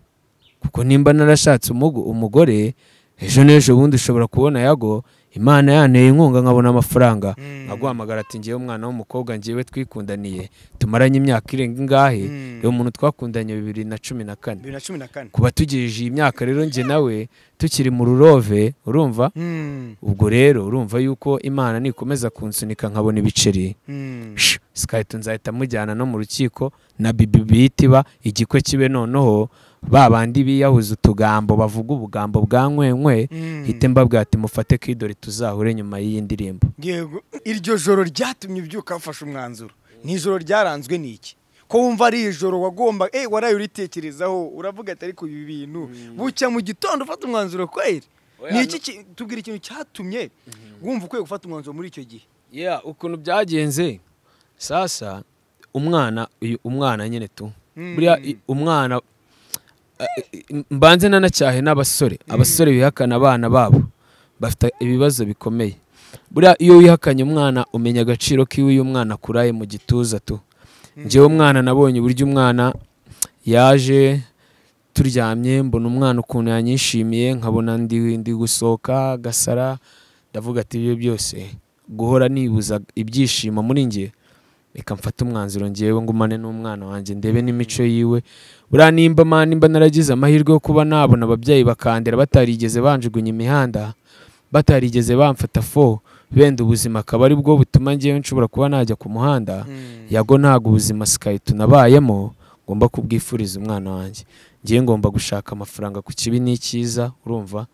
kuko nimba narashatse umugo- umugore ejo n'ejo bundi ushobora kubona yago imana yanteye inkunga nkabona amafaranga Mm. aguhamagara ati ngewe umwana w'umukobwa ngewe twikundaniye tumaranye imyaka irenga ingahe Mm. uyu muntu twakundanye bibiri na cumi na kane bibiri na cumi na kane kuba tugejeje iyi myaka rero njye nawe tukiri mu rurove urumva Mm, ubwo rero urumva yuko imana nikomeza kunsunika nkabona ibiceri mm. sikahita nzahita mujyana no mu rukiko na bibi biyitiba igikwe kibe noneho ba bandi biyahuza utugambo bavuga ubugambo bwa nkwenkwe Mm. hite mbabwira ati mufate kidore tuzahure nyuma y'iyi ndirimbo yego iryo joro ryatumye ubyuka wafashe umwanzuro ni ijoro ryaranzwe n'iki ko wumva ari ijoro wagomba eh waraye uritekerezaho uravuga ati ariko ibi bintu bucya mu gitondo ufata umwanzuro kweri Oya, ni iki ki- tubwira ikintu cyatumye wumva ukwiye gufata umwanzuro muri icyo gihe ya ukuntu byagenze sasa umwana uyu umwana nyine tu Mm. buriya i- umwana a- i- mbanze nanacyahe n'abasore abasore bihakana abana babo bafite ibibazo bikomeye buriya iyo wihakanye umwana umenya agaciro k'iwe iyo umwana akuraye mu gituza tu njyewe umwana nabonye uburyo umwana yaje turyamye mbona umwana ukuntu yanyishimiye nkabona ndi ndi gusohoka gasara ndavuga ati ibyo byose guhora nibuza ibyishimo muri njye reka mfate umwanzuro ngewe ngumane n'umwana wanjye ndebe n'imico yiwe buriya nimba ma nimba naragize amahirwe yo kuba nabona ababyeyi bakandera batarigeze banjugunya imihanda batarigeze bamfata fo benda ubuzima akaba ari bwo butuma ngewe nshobora kuba najya ku muhanda yago ntabwo ubuzima sikaritu nabayemo ngomba kubwifuriza umwana wanjye ngiye ngomba gushaka amafaranga ku kibi n'icyiza urumva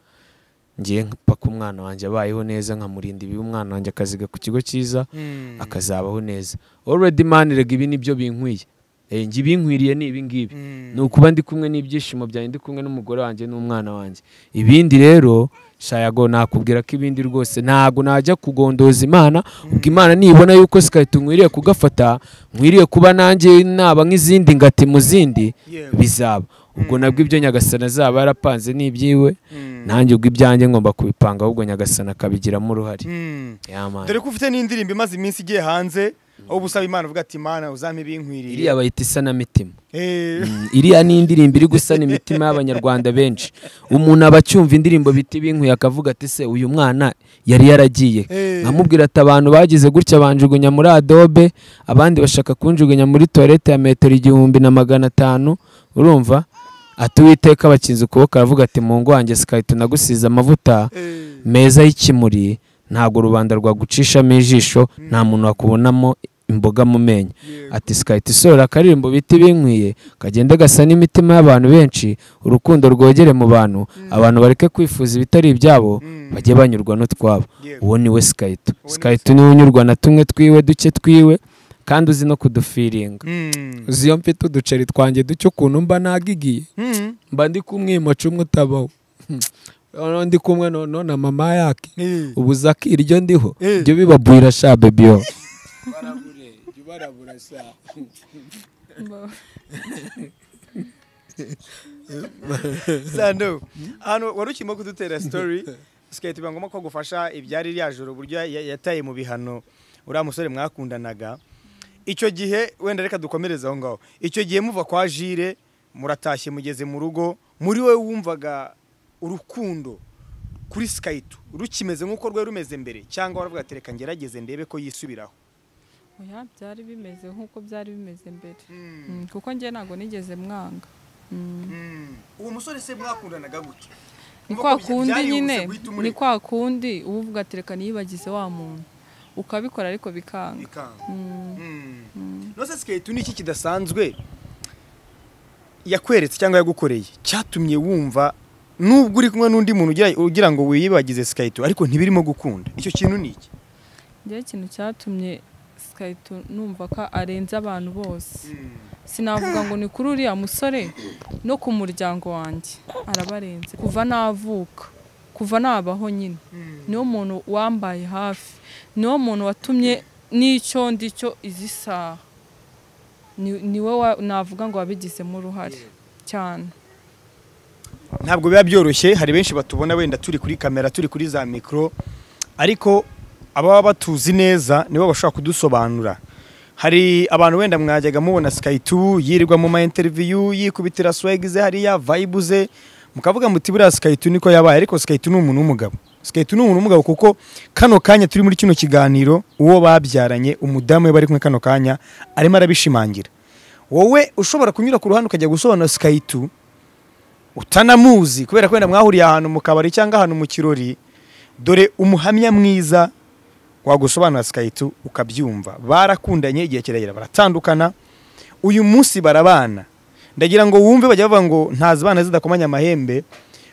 ngiye mpaka umwana wanjye abayeho neza nkamurinda ibi umwana wanjye akaziga ku kigo cyiza Mm. akazabaho neza already man rega ibi nibyo binkwiye Eh, njye ibinkwiriye ni ibi ngibi Mm. ni ukuba ndi kumwe n'ibyishimo byanjye ndi kumwe n'umugore wanjye n'umwana wanjye ibindi rero shayago nakubwira ko ibindi rwose ntabwo najya kugondoza imana ubwo imana nibona yuko sikahita nkwiriye kugafata nkwiriye kuba nanjye naba nk'izindi ngati mu zindi Yego. bizaba ubwo nabwo ibyo nyagasana azaba yarapanze n'ibyiwe Mm. nanjye ubwo ibyanjye ngomba kubipanga ahubwo nyagasana akabigiramo uruhare Mm. yamana dore ko ufite n'indirimbo imaze iminsi igiye hanze aho uba usaba imana uvuga ati mana uzampe ibinkwiriye iriya bayita isanamitima Eh, Mm, iriya ni indirimbo iri gusana imitima y'abanyarwanda benshi umuntu aba acyumva indirimbo bita ibinkuye akavuga ati se uyu mwana yari yaragiye Eh. nkamubwira ati abantu bagize gutya banjugunya muri adobe abandi bashaka kunjugunya muri toilette ya metero igihumbi na magana atanu urumva ati uwiteka abakinze ukuboko aravuga ati mu ngo wanjye sikahita nagusize amavuta eh. meza y'ikimuri ntabwo rubanda rwagucishamo ijisho nta muntu wakubonamo imboga mu menyo Yego. ati sikahita isohora akaririmbo bita ibinkwiye kagenda gasa n'imitima y'abantu benshi urukundo rwogere mu bantu abantu bareke kwifuza ibitari ibyabo Mm. bajye banyurwa n'utwabo Yego. uwo ni we sikahita Uwo ni we sikahita niwe unyurwa na tumwe twiwe duke twiwe kandi uzi no kudufiringa Mm. uzi iyo mfite uduceri twanjye duke ukuntu mba nagigiye Mm. mba ndi kumwimuca umwe utabaho noneho ndi kumwe noneho na mama yake Eh. ubu zaki iryo ndiho Eh. ryo bibabwira sha bebiyo Sando hano wari ukirimo kudutera story sikahita biba ngombwa ko agufasha ibyari rya joro uburyo ya- yataye mu bihano uriya musore mwakundanaga icyo gihe wenda reka dukomereze aho ngaho icyo gihe muva kwa jire muratashye mugeze mu rugo muri we wumvaga urukundo kuri sikayitu rukimeze nk'uko rwari rumeze mbere cyangwa waravuga ati reka ngerageze ndebe ko yisubiraho oya byari bimeze nk'uko byari bimeze mbere Mm, kuko njye ntabwo nigeze mwanga Mm. uwo musore se mwakundanaga gutya ni Kuko kwa bya- kundi byarihuse nyine guhita ni umureka. kwa kundi uba uvuga ati reka niyibagize wa muntu ukabikora ariko bikanga ikanga Mm. nose siketi ni iki kidasanzwe yakweretse cyangwa yagukoreye cyatumye wumva nubwo uri kumwe n'undi muntu ugira- ugira ngo wiyibagize sikayito ariko ntibirimo gukunda icyo kintu ni iki njyewe ikintu cyatumye sikayito numva ko arenze abantu bose sinavuga ngo ni kuri uriya musore no ku muryango wanjye arabarenze kuva navuka kuva nabaho nyine niwo muntu wambaye hafi niwo muntu watumye n'icyo ndicyo izi saha Ni- niwe wa- navuga ngo wabigizemo uruhare cyane ntabwo biba byoroshye hari benshi batubona wenda turi kuri kamera turi kuri za mikoro ariko ababa batuzi neza nibo bashobora kudusobanura hari abantu wenda mwajyaga mubona sikayitubu yirirwa mu mayinteriviyu yikubitira swegi ze hariya vayibu ze mukavuga muti buriya sikayitu niko yabaye ariko sikayitu ni umuntu w'umugabo sikayitu ni umuntu w'umugabo kuko kano kanya turi muri kino kiganiro uwo babyaranye umudamu we bari kumwe kano kanya arimo arabishimangira wowe ushobora kunyura ku ruhande ukajya gusobanura sikayitu utanamuzi kubera ko wenda mwahuriye ahantu mu kabari cyangwa ahantu mu kirori dore umuhamya mwiza wagusobanura sikayitu ukabyumva barakundanye igihe kirekire baratandukana uyu munsi barabana ndagira ngo wumve bajya bavuga ngo ntazi abana zidakomanya amahembe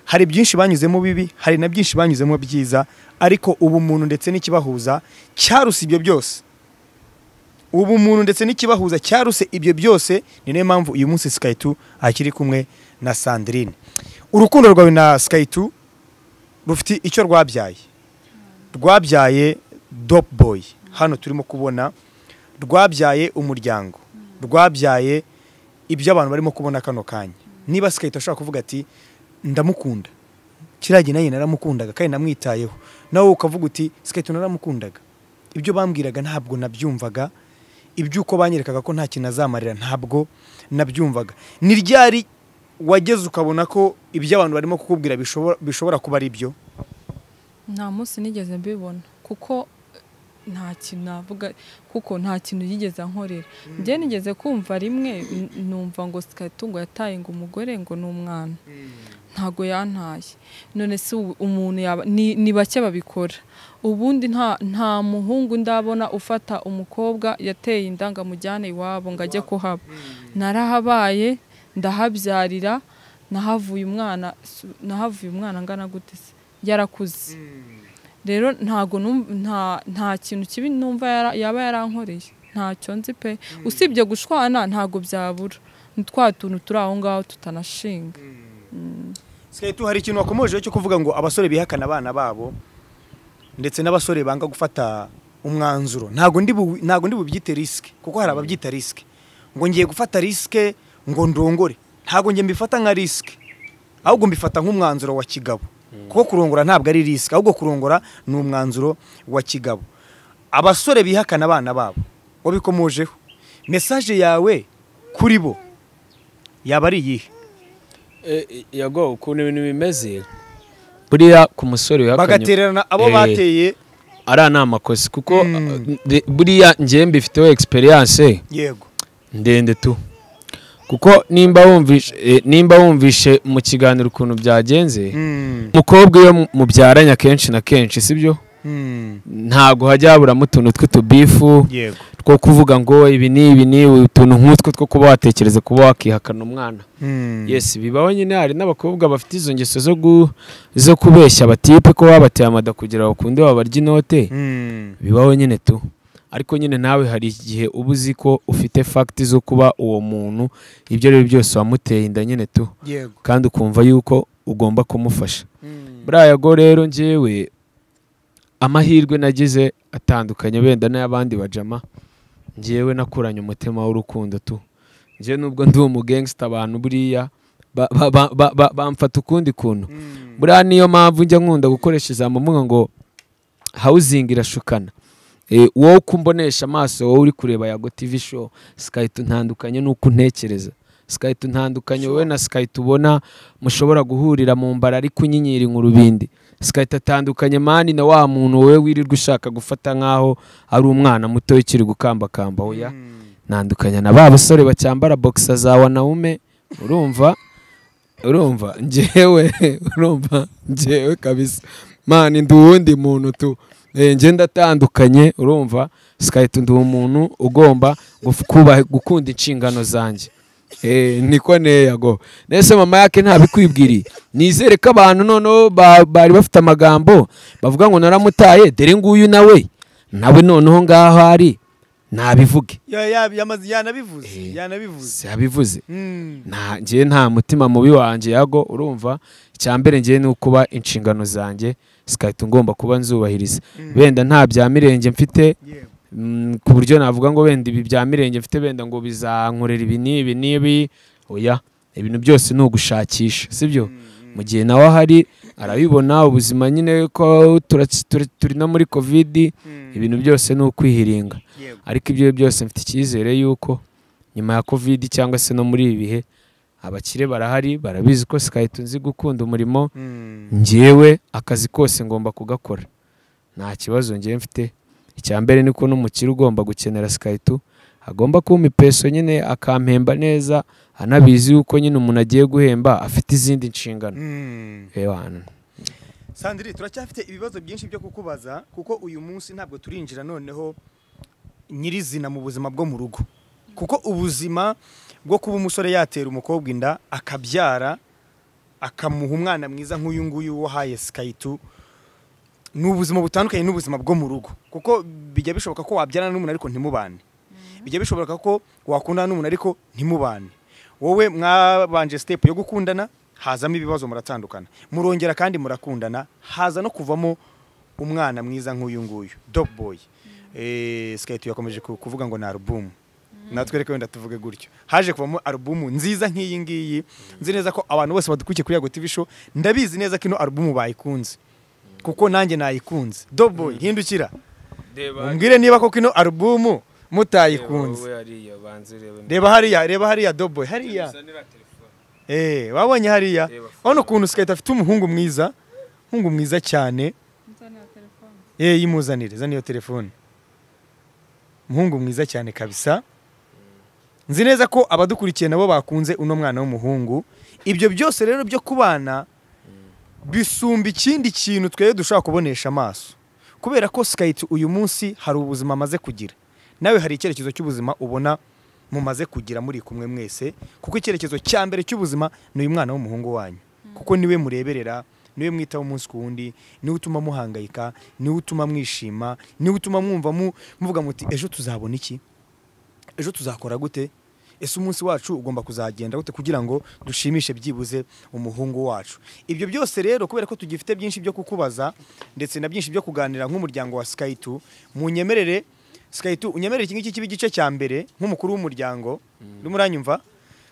hari byinshi banyuzemo bibi hari na byinshi banyuzemo byiza ariko ubumuntu ndetse n'ikibahuza cyaruse ibyo byose ubumuntu ndetse n'ikibahuza cyaruse ibyo byose ni nayo mpamvu uyu munsi sikayitu akiri kumwe na sandrine urukundo rwawe na sikayitu rufite icyo rwabyaye rwabyaye dope boy hano turimo kubona rwabyaye umuryango rwabyaye ibyo abantu barimo kubona kano kanya niba sikayita ashobora kuvuga ati ndamukunda kiriya gihe nanjye naramukundaga kandi namwitayeho nawe ukavuga uti sikayita naramukundaga ibyo bambwiraga ntabwo nabyumvaga iby'uko banyerekaga ko nta kintu azamarira ntabwo nabyumvaga ni ryari wageze ukabona ko ibyo abantu barimo kukubwira bishobora- bishobora kuba ari byo nta munsi nigeze mbibona kuko nta kintu navuga kuko nta kintu yigeze ankorera njye nigeze kumva rimwe n- numva ngo sikaritu ngo yataye ngo umugore ngo ni umwana ntago yantaye none se ubu umuntu yaba ni, ni bake babikora ubundi nta nta muhungu ndabona ufata umukobwa yateye inda ngo amujyane iwabo ngo ajye kuhaba narahabaye ndahabyarira nahavuye umwana su- nahavuye umwana angana gute se yarakuze rero ntago numv- nta nta kintu kibi numva yara- yaba yarankoreye ntacyo nzi pe usibye gushwana ntago byabura ni twa tuntu turi aho ngaho tutanashinga sikaritu hari ikintu wakomojeho cyo kuvuga ngo abasore bihakana abana babo ndetse n'abasore banga gufata umwanzuro ntabwo ndi bu- ntabwo ndi bubyite risike kuko hari ababyita risike ngo ngiye gufata risike ngo ndongore ntabwo njye mbifata nka risike ahubwo mbifata nk'umwanzuro wa kigabo kuko kurongora ntabwo ari risike ahubwo kurongora ni umwanzuro wa kigabo abasore bihakana abana babo wabikomojeho mesaje yawe kuri bo yaba ari iyihe yago ukuntu ibintu bimeze buriya ku musore wihakanye bagatererana abo Eh, bateye ariya ni amakosa kuko Mm. uh, de- buriya njyewe mbifiteho egisperiyanse yego ndende tu kuko nimba wumvishe eh, nimba wumvishe mu kiganiro ukuntu byagenze umukobwa iyo mu- mubyaranye akenshi na kenshi sibyo ntabwo hajya haburamo utuntu tw'utubifu yego two kuvuga ngo ibi ni ibi ni ibi, utuntu nk'utwo two kuba watekereza kuba wakihakana umwana yesi bibaho nyine hari n'abakobwa bafite izo ngeso zo gu- zo kubeshya batipe ko babateye amada kugira ngo bakunde babarye inote bibaho nyine tu ariko nyine nawe hari igihe uba uzi ko ufite fagiti zo kuba uwo muntu ibyo ari byo byose wamuteye inda nyine tu yego kandi ukumva yuko ugomba kumufasha muri aya go rero ngewe amahirwe nagize atandukanye wenda n'ay'abandi bajama ngewe nakuranye umutima w'urukundo tu ngewe nubwo ndi umugengsita abantu buriya ba- ba- ba- ba- ba- bamfata ukundi kuntu buriya niyo mpamvu njya nkunda gukoresha ijambo mvuga ngo hawuzingi irashukana Eh, wowe uko umbonesha amaso wowe uri kureba yago tv show sikayita ntandukanye n'uko untekereza sikayita ntandukanye wowe na sikayita ubona mushobora guhurira mu mbara ariko unyinyira inkurubindi sikayita atandukanye mani na wa muntu wowe wirirwa ushaka gufata nk'aho ari umwana muto ukiri gukambakamba oya ntandukanya na ba basore bacyambara boxer za wanaume urumva urumva ngewe urumva ngewe kabisa mani ndi uwundi muntu tu Eh, nge ndatandukanye urumva sikahita ndi umuntu ugomba guf- kubaha- gukunda inshingano zanjye Eh, niko neyago nese mama yake ntabikwibwiriye nizere ko abantu noneho ba- bari bafite amagambo bavuga ngo naramutaye dore nguyu nawe nawe noneho ngaho ari nabivuge Ya- ya- yamaze- yanabivuze Eh. yanabivuze yabivuze Mm. nta ngewe nta mutima mubi wanjye yago urumva icya mbere ngewe ni ukuba inshingano zanjye zigahita ngomba kuba nzubahiriza wenda nta bya mirenge mfite Yego. mm, ku buryo navuga ngo wenda ibi bya mirenge mfite wenda ngo bizankorera ibi n'ibi n'ibi oya ibintu byose ni ugushakisha sibyo mu gihe nawe ahari arabibona ubuzima nyine ko tura- tura- turi no muri kovidi Mm. ibintu byose ni ukwihiringa Yego. ariko ibyo byose mfite icyizere yuko nyuma ya kovidi cyangwa se no muri ibi bihe abakire barahari barabizi ko sikahita nzi gukunda umurimo Mm. ngewe akazi kose ngomba kugakora nta kibazo ngewe mfite icya mbere ni ko n'umukire ugomba gukenera sikahita agomba kumpa ipeso nyine akampemba neza anabizi yuko nyine umuntu agiye guhemba afite izindi nshingano Mm. reba hano Sandrine turacyafite ibibazo byinshi byo kukubaza kuko uyu munsi ntabwo turinjira noneho nyirizina mu buzima bwo mu rugo kuko ubuzima bwo kuba umusore yatera umukobwa inda akabyara akamuha umwana mwiza nk'uyu nguyu wahaye skayitu ni ubuzima butandukanye n'ubuzima bwo mu rugo kuko bijya bishoboka ko wabyarana n'umuntu ariko ntimubane bijya bishoboka ko wakundana n'umuntu ariko ntimubane wowe mwabanje sitepu yo gukundana hazamo ibibazo muratandukana murongera kandi murakundana haza no kuvamo umwana mwiza nk'uyu nguyu dog boy sikayiti yakomeje ku- kuvuga ngo ni alubumu natwe reka wenda tuvuge gutyo haje kuvamo alubumu nziza nk'iyi ngiyi nzi neza ko abantu bose badukurikiye kuri yago tv show ndabizi neza ko ino alubumu bayikunze kuko nanjye nayikunze dog boy hindukira umbwire niba koko ino alubumu mutayikunze reba hariya reba hariya doboy hariya eh wabonye hariya Reba. urabona ukuntu sikayita afite umuhungu mwiza umuhungu mwiza cyane eh yimuzanire zana iyo telefone umuhungu mwiza cyane kabisa nzi neza ko abadukurikiye nabo bakunze uno mwana w'umuhungu ibyo byose rero byo kubana bisumba ikindi kintu twebwe dushobora kubonesha amaso kubera ko sikayiti uyu munsi hari ubuzima amaze kugira nawe hari icyerekezo cy'ubuzima ubona mumaze kugira muri kumwe mwese kuko icyerekezo cya mbere cy'ubuzima ni uyu mwana w'umuhungu wanyu kuko niwe mureberera niwe mwitaho umunsi ku wundi niwe utuma muhangayika niwe utuma mwishima niwe utuma mwumva mu- muvuga muti ejo tuzabona iki ejo tuzakora gute ese umunsi wacu ugomba kuzagenda gute kugira ngo dushimishe byibuze umuhungu wacu ibyo byose rero kubera ko tugifite byinshi byo kukubaza ndetse na byinshi byo kuganira nk'umuryango wa skayitu munyemerere skayitu unyemerere iki ngiki kiba igice cya mbere nk'umukuru w'umuryango urimo uranyumva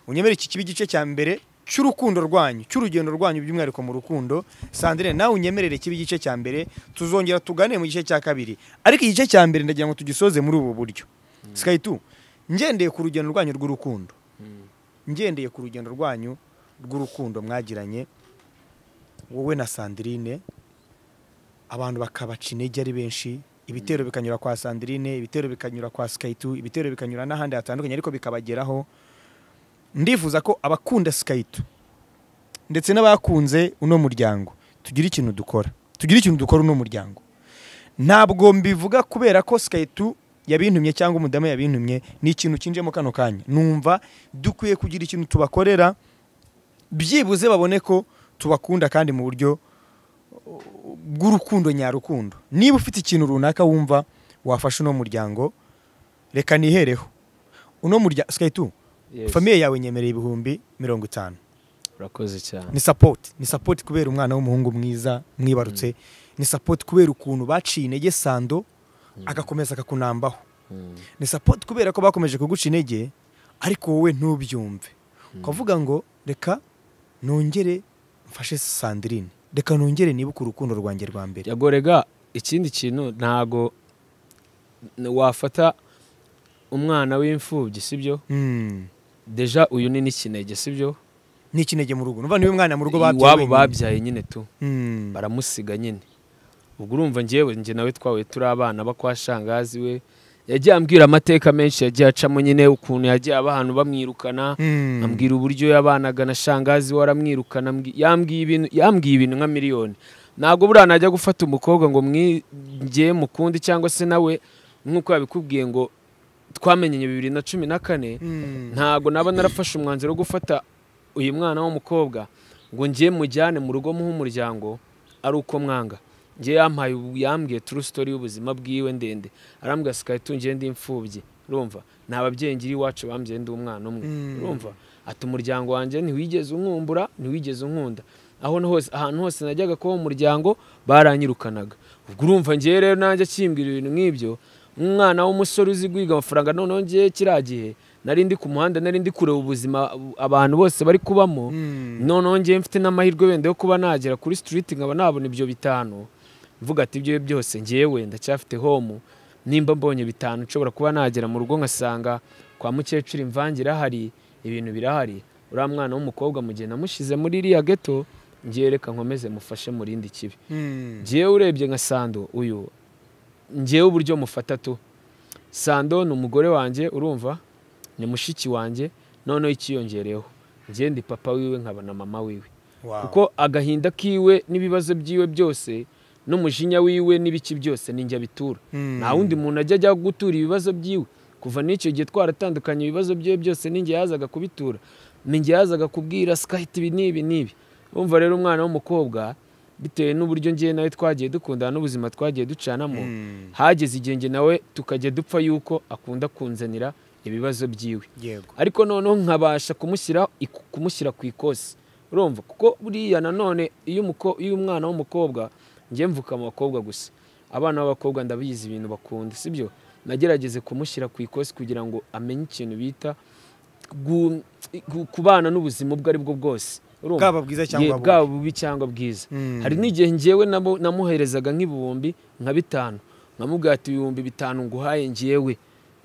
unyemerere iki kiba igice cya mbere cy'urukundo rwanyu cy'urugendo rwanyu by'umwihariko mu rukundo sandrine nawe unyemerere kiba igice cya mbere tuzongera tugane mu gice cya kabiri ariko igice cya mbere ndagira ngo tugisoze muri ubu buryo skayitu ngendeye ku rugendo rwanyu rw'urukundo ngendeye ku rugendo rwanyu rw'urukundo mwagiranye wowe na sandrine abantu bakabaca intege ari benshi ibitero bikanyura kwa sandrine ibitero bikanyura kwa skayitu ibitero bikanyura n'ahandi hatandukanye ariko bikabageraho ndifuza ko abakunda skayitu ndetse n'abakunze uno muryango tugira ikintu dukora tugira ikintu dukora uno muryango ntabwo mbivuga kubera ko skayitu yabintumye cyangwa umudamu yabintumye ni ikintu kinjemo kano kanya numva dukwiye kugira ikintu tubakorera byibuze babone ko tubakunda kandi mu buryo bw'urukundo nyarukundo niba ufite ikintu runaka wumva wafasha uno muryango reka nihereho uno muryango sikayi tu Yes. famiye yawe nyemereye ibihumbi mirongo itanu urakoze cyane ni sapoti ni sapoti kubera umwana w'umuhungu mwiza mwibarutse ni sapoti kubera ukuntu baciye intege sando agakomeza akakunambaho Mm. ni sapoti kubera ko bakomeje kuguca intege ariko wowe ntubyumve ukavuga ngo reka nongere mfashe sandirine reka nongere nibuke urukundo rwanjye rwa mbere yagorega ikindi kintu ntago n- wafata umwana w'imfubyi sibyo Mm. deja uyu ni n'ikinege sibyo ni ikinege mu rugo numva niwe mwana mu rugo babyaye iwabo wenyine. babyaye nyine tu Mm. baramusiga nyine ubwo urumva ngewe njye nawe twawe turi abana bakwa shangazi we yagiye ambwira amateka menshi yagiye acamo nyine ukuntu yagiye aba ahantu bamwirukana Mm. ambwira uburyo yabanaga na shangazi we aramwirukana ambwi- yambwiye ibintu yambwiye ibintu nka miliyoni ntabwo buriya najya gufata umukobwa ngo mwigeye mukundi cyangwa se nawe nk'uko yabikubwiye ngo twamenyanye bibiri na cumi na kane Mm. ntabwo naba narafashe umwanzuro wo gufata uyu mwana w'umukobwa ngo njye mujyane mu rugo muhe umuryango ari uko mwanga njye yampaye ubu- yambwiye turu sitori y'ubuzima bwiwe ndende arambwira sikayi tungiye ndi imfubyi urumva nta babyeyi ngira iwacu bambyaye ndi umwana umwe Mm. urumva ati umuryango wanjye ntiwigeze unkumbura ntiwigeze unkunda aho na hose ahantu hose najyaga kuba mu muryango baranyirukanaga ubwo urumva ngewe rero nanjye akimbwira ibintu nk'ibyo umwana w'umusore uzi guhiga amafaranga noneho ngewe kiriya gihe nari ndi ku muhanda nari ndi kureba ubuzima abantu bose bari kubamo Mm. noneho ngewe mfite n'amahirwe wenda yo kuba nagera kuri sitiriti nkaba nabona ibyo bitanu mvuga ati ibyo byose ngewe ndacyafite homu nimba mbonye bitanu nshobora kuba nagera mu rugo nkasanga kwa mukecuru imvange irahari ibintu birahari uriya mwana w'umukobwa mu gihe namushyize muri iriya geto ngewe reka nkomeze mufashe mu rindi kibi Mm. ngewe urebye nka sando uyu ngewe uburyo mufata tu sando ni umugore wanjye urumva ni mushiki wanjye noneho ikiyongereyeho ngewe ndi papa wiwe nkaba na mama wiwe Wow. kuko agahinda kiwe n'ibibazo byiwe byose n'umujinya wiwe n'ibiki byose ninjye abitura Mm. nta wundi muntu ajya ajya gutura ibibazo byiwe kuva n'icyo gihe twaratandukanye ibibazo byiwe byose ninjye yazaga kubitura ninjye yazaga kubwira sikayiti ibi n'ibi n'ibi wumva rero umwana w'umukobwa bitewe n'uburyo ngewe nawe twagiye dukundana n'ubuzima twagiye ducanamo Mm. hageze igihe njye nawe tukajya dupfa yuko akunda kunzanira ibibazo byiwe yego ariko noneho nkabasha kumushyira iku- kumushyira ku ikosi urumva kuko buriya nanone iyo umuko- iyo umwana w'umukobwa njye mvuka mu bakobwa gusa abana b'abakobwa ndabizi ibintu bakunda sibyo nagerageze kumushyira ku ikosi kugira ngo amenye ikintu bita gu- gu- kubana n'ubuzima ubwo ari bwo bwose urumva? bwaba bwiza cyangwa Ye- bubi. bwaba bubi cyangwa bwiza Mm. hari n'igihe ngewe nabo- namuherezaga nk'ibihumbi nka bitanu nkamubwira ati ibihumbi bitanu nguhaye ngewe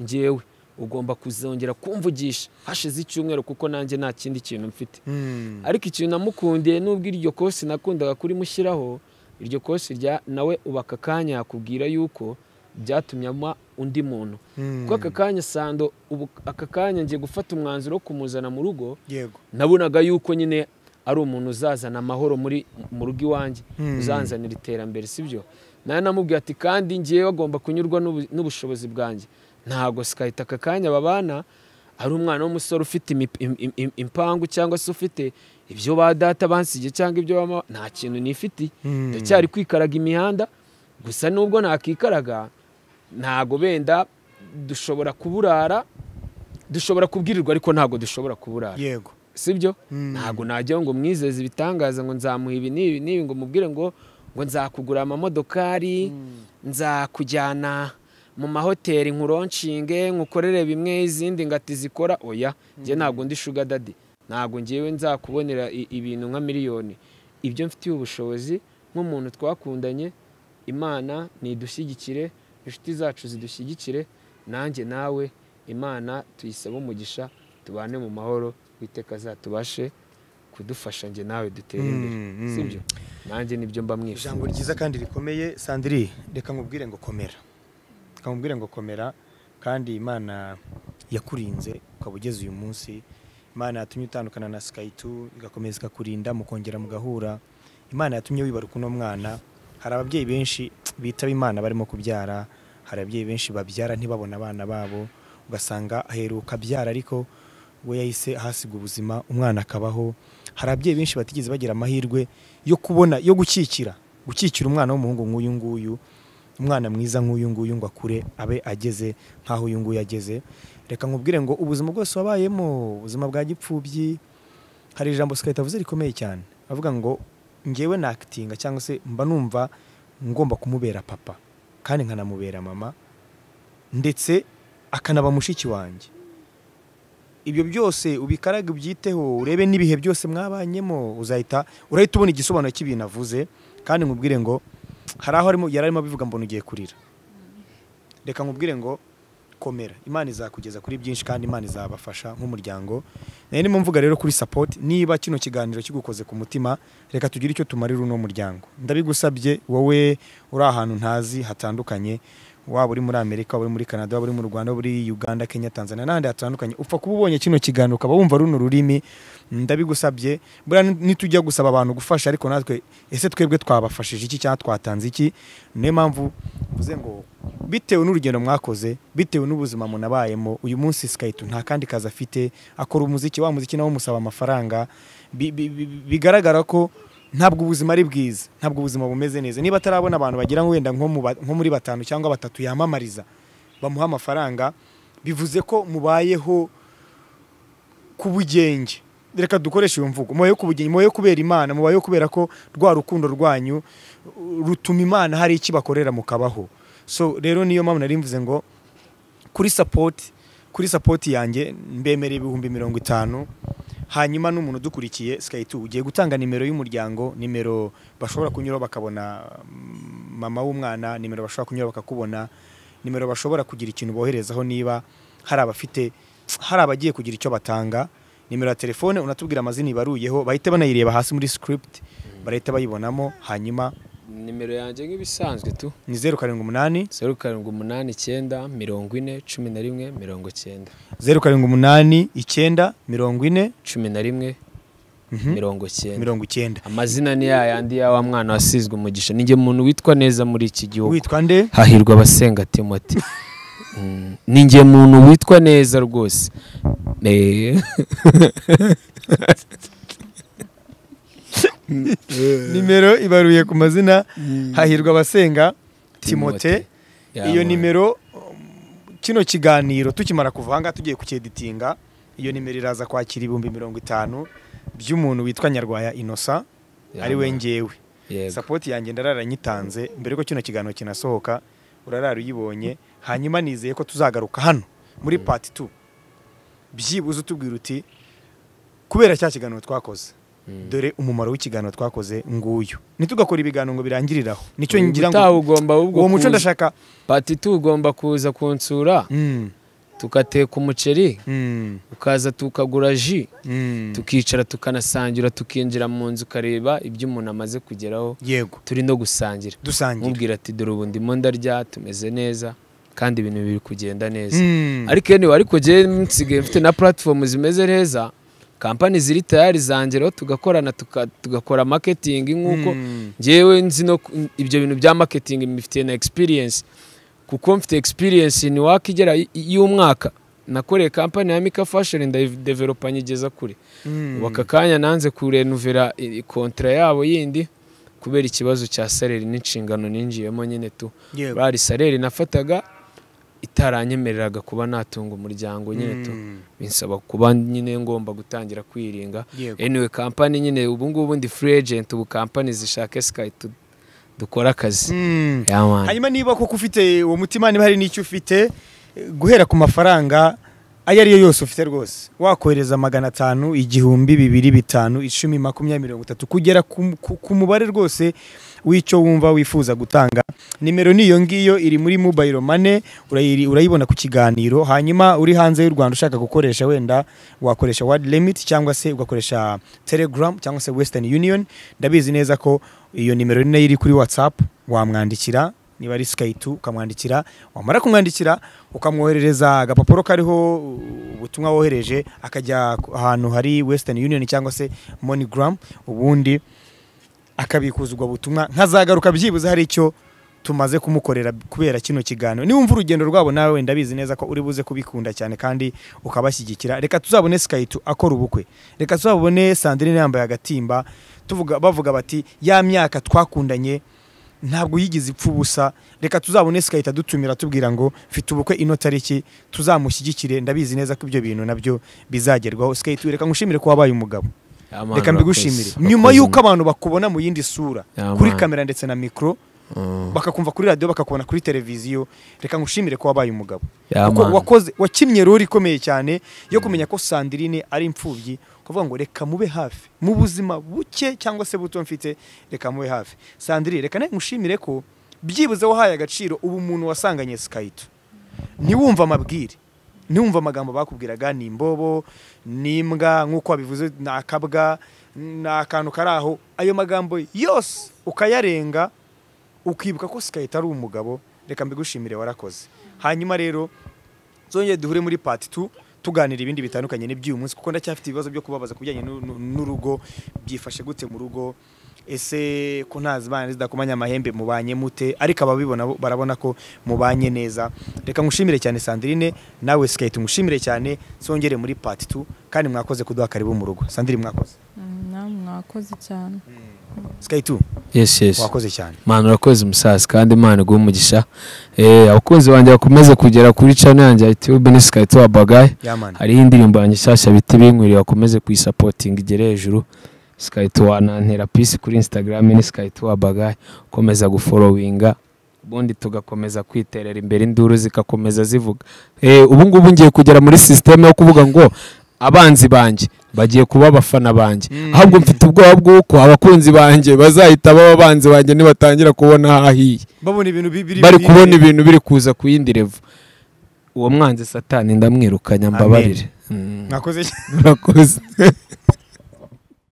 ngewe ugomba kuzongera kumvugisha hashize icyumweru kuko nanjye nta kindi kintu mfite Mm. ariko ikintu namukundiye nubwo iryo kosi nakundaga kurimushyiraho iryo kosi rya nawe uba aka kanya yakubwira yuko byatumye aba undi muntu Mm. kuko aka kanya sando ubu aka kanya ngiye gufata umwanzuro wo kumuzana mu rugo yego nabonaga yuko nyine ari umuntu uzazana amahoro muri mu rugo iwanjye Hmm. uzanzanira iterambere sibyo nawe namubwiye ati kandi ngewe agomba kunyurwa n'ubu- n'ubushobozi bwanjye ntabwo sikahita aka kanya babana ari umwana w'umusore ufite imip- im- im- im- impangu cyangwa se ufite ibyo ba data bansigiye cyangwa ibyo bama nta kintu nifiti Hmm. ndacyari kwikaraga imihanda gusa nubwo nakikaraga ntago benda dushobora kuburara dushobora kubwirirwa ariko ntabwo dushobora kuburara yego sibyo Mm. ntabwo najya ngo mwizeze ibitangaza ngo nzamuha ibi n'ibi n'ibi ngo mubwire ngo ngo nzakugura amamodokari nzakujyana mu mahoteli nkuronshinge nkukorere bimwe izindi ngati zikora oya njye ntabwo ndi shuga dadi ntabwo ngewe nzakubonera i- ibintu nka miliyoni ibyo mfitiye ubushobozi nk'umuntu twakundanye imana nidushyigikire inshuti zacu zidushyigikire nanjye nawe imana tuyisabe umugisha tubane mu mahoro witeka azatubashe kudufasha njye nawe dutere imbere Mm, mm. sibyo nanjye nibyo mba mwifuza ijambo ryiza kandi rikomeye sandiri reka nkubwire ngo komera reka nkubwire ngo komera kandi imana yakurinze ukaba ugeze uyu munsi imana yatumye utandukana na sikayitu igakomeza ikakurinda mukongera mugahura imana yatumye wibaruka uno mwana hari ababyeyi benshi bitaba imana barimo kubyara hari ababyeyi benshi babyara ntibabone abana babo ugasanga aheruka abyara ariko we yahise ahasiga ubuzima umwana akabaho hari ababyeyi benshi batigeze bagira amahirwe yo kubona yo gukikira gukikira umwana w'umuhungu nk'uyu nguyu umwana mwiza nk'uyu nguyu ngo akure abe ageze nk'aho uyu nguyu ageze reka nkubwire ngo ubuzima bwose wabayemo ubuzima bwa gipfubyi hari ijambo sikahita avuze rikomeye cyane avuga ngo ngewe nakitinga cyangwa se mba numva ngomba kumubera papa kandi nkanamubera mama ndetse akanaba mushiki wanjye ibyo byose ubikaraga ubyiteho urebe n'ibihe byose mwabanyemo uzahita urahita ubona igisobanuro cy'ibintu avuze kandi nkubwire ngo hari aho arimo- yari arimo abivuga mbona ugiye kurira reka nkubwire ngo komera imana izakugeza kuri byinshi kandi imana izabafasha nk'umuryango nayo ni mvuga rero kuri sapoti niba kino kiganiro kigukoze ku mutima reka tugire icyo tumarira uno muryango ndabigusabye wowe uri ahantu ntazi hatandukanye waba uri muri amerika waba uri muri canada waba uri mu rwanda waba uri uganda kenya tanzania n'ahandi hatandukanye upfa kuba ubonye kino kiganiro ukaba wumva runo rurimi ndabigusabye buriya nitujya gusaba abantu gufasha ariko natwe ese twebwe twabafashije iki cyangwa twatanze iki niyo mpamvu mvuze ngo bitewe n'urugendo mwakoze bitewe n'ubuzima munabayemo uyu munsi sikayito nta kandi kazi afite akora umuziki wa muziki nawe umusaba amafaranga Bi- bi- bi- bigaragara ko ntabwo ubuzima ari bwiza ntabwo ubuzima bumeze neza niba atarabona abantu bagira ngo wenda nko mu ba- nko muri batanu cyangwa batatu yamamariza bamuha amafaranga bivuze ko mubayeho ku bugenge reka dukoreshe iyo mvugo mubayeho ku bugenge mubayeho kubera imana mubayeho kubera ko rwa rukundo rwanyu uh, rutuma imana hari icyo ibakorera mukabaho so rero niyo mpamvu nari mvuze ngo kuri sapoti kuri sapoti yanjye mbemereye ibihumbi mirongo itanu hanyuma n'umuntu udukurikiye sikayiti ugiye gutanga nimero y'umuryango nimero bashobora kunyura bakabona mm, mama w'umwana nimero bashobora kunyura bakakubona nimero bashobora kugira ikintu boherezaho niba hari abafite hari abagiye kugira icyo batanga nimero ya telefone unatubwira amazina ibaruyeho bahita banayireba hasi muri script barahita bayibonamo hanyuma nimero yanjye nk'ibisanzwe tu ni zeru karindwi umunani zeru karindwi umunani icyenda mirongo ine cumi na rimwe mirongo icyenda zeru karindwi umunani icyenda mirongo ine cumi na rimwe Mhm. mirongo icyenda mirongo icyenda amazina ni ya yandi ya wa mwana wasizwe umugisha ni njye muntu witwa neza muri iki gihugu witwa nde hahirwa abasenga timoti Mm, ni njye muntu witwa neza rwose Eh. nimero ibaruye ku mazina hahirwa abasenga timote Timote. Ya, iyo man. nimero um, kino kiganiro tukimara kuva aha ngaha tugiye kucyeditinga iyo nimero iraza kwakira ibihumbi mirongo itanu by'umuntu witwa nyarwaya inosa Ya, ari we man. ngewe Yego. sapoti yanjye nyitanze mbere ko kino kiganiro kinasohoka urarara uyibonye hanyuma nizeye ko tuzagaruka hano muri pati tu byibuze utubwira uti kubera cya kiganiro twakoze Mm. dore umumaro w'ikiganiro twakoze nguyu ntitugakora ibiganiro ngo birangiriraho nicyo Ubu ngira ubutaha ngo ugomba ahubwo uwo muco kuza- ndashaka pati tu ugomba kuza kunsura Mm, tugateka umuceri mm, ukaza tukagura ji mm. tukicara tukanasangira tukinjira mu nzu ukareba ibyo umuntu amaze kugeraho yego turi no gusangira dusangira mubwira ati dore ubu ndimo ndarya tumeze neza kandi ibintu biri kugenda neza Mm, ariko anyway, ariko njyewe nsigaye mfite na platform zimeze neza kampani ziri tayari zangeraho tugakorana tuka- tugakora marketing nk'uko mm, njyewe nzi no ku- ibyo bintu bya marketing mbifitiye na experience kuko mfite experience ni waka igera y- y'umwaka nakoreye kampani ya Mika Fashion ndayidevelopa nyigeza kure mm. ubu aka kanya nanze kurenuvera kontra yabo yindi kubera ikibazo cya saleri n'inshingano ninjiyemo nyine tu Yego. bari saleri nafataga itaranyemereraga kuba natunga umuryango nyine tu Mm, binsaba kuba nyine ngomba gutangira kwiringa yego. anyway kampani nyine ubu ngubu ndi free agent ubu kampani zishaka sky tu- dukora akazi Mm. Ya man. hanyuma niba koko ufite uwo mutima niba hari n'icyo ufite eh, guhera ku mafaranga ayo ariyo yose ufite rwose wakohereza magana atanu igihumbi bibiri bitanu icumi makumyabiri mirongo itatu kugera ku- ku- ku mubare rwose w'icyo wumva wifuza gutanga nimero niyo ngiyo iri muri mobile money urayiri- urayibona ku kiganiro hanyuma uri hanze y'u rwanda ushaka gukoresha wenda wakoresha word limit cyangwa se ugakoresha telegram cyangwa se western union ndabizi neza ko iyo nimero ni nayo iri kuri whatsapp wamwandikira niba ari sikayiti ukamwandikira wamara kumwandikira ukamwoherereza agapapuro kariho ubutumwa wohereje akajya ku- ahantu hari western union cyangwa se moneygram ubundi akabikuza ubwo butumwa nkazagaruka byibuze hari icyo tumaze kumukorera kubera kino kiganiro niwumva urugendo rwabo nawe wenda bizi neza ko uri buze kubikunda cyane kandi ukabashyigikira reka tuzabone sikayitu akora ubukwe reka tuzabone sandrine yambaye agatimba tuvuga bavuga bati ya myaka twakundanye ntabwo yigeze ipfa ubusa reka tuzabone sikahita dutumira tubwira ngo mfite ubukwe ino tariki tuzamushyigikire ndabizi neza ko ibyo bintu nabyo bizagerwaho sikahita reka ngushimire ko wabaye umugabo reka mbigushimire nyuma y'uko abantu bakubona mu yindi sura Ya, kuri man. kamera ndetse na mikoro bakakumva kuri radiyo bakakubona kuri televiziyo reka ngushimire ko wabaye umugabo Ya, kuko man. wakoze wakinnye roli ikomeye cyane yo kumenya ko sandirine ari imfubyi kuvuga ngo reka mube hafi mu buzima buke cyangwa se buto mfite reka mube hafi sandirine reka nawe ngushimire ko byibuze wahaye agaciro ubu umuntu wasanganye sikayito ntiwumve amabwire ntiwumve amagambo bakubwiraga ni imbobo ni imbwa nk'uko wabivuze ni akabwa ni akantu kari aho ayo magambo yose ukayarenga ukibuka ko sikayita ari umugabo reka mbigushimire warakoze hanyuma rero zongeye duhure muri pati tu tuganira ibindi bitandukanye n'iby'uyu munsi kuko ndacyafite ibibazo byo kubabaza ku bijyanye n'u- n'u- n'urugo byifashe gute mu rugo ese ko ntazi bana zidakomanya amahembe mubanye mute ariko ababibona bo barabona ko mubanye neza reka ngushimire cyane Sandrine nawe sikayita umushimire cyane zongere muri pati tu kandi mwakoze kuduha karibu mu rugo Sandrine mwakoze namwe mwakoze cyane sikayita yes yes wakoze cyane mwana urakoze umusaza kandi imana iguhe umugisha eh abakunzi banjye bakomeze kugera kuri channel yanjye ya YouTube ni Skyto wa Bagaye yamana hariho indirimbo yanjye nshyashya biti binkwiriye bakomeze kuyisapotinga igere hejuru Skyto wa nantera peace kuri Instagram ni Skyto wa Bagaye ukomeza gufollowinga ubundi tugakomeza kwiterera imbere induru zikakomeza zivuga eh ubu ngubu ngiye kugera muri system yo kuvuga ngo abanzi banjye bagiye kuba abafana banjye ahubwo mfite ubwoba bw'uko abakunzi banjye bazahita baba abanzi banjye nibatangira kubona hahiye babona ibintu bi- biri bari biri- kubona ibintu biri kuza ku yindi revo uwo mwanzi satani ndamwirukanya mbabarire Mm, mwakoze cyane murakoze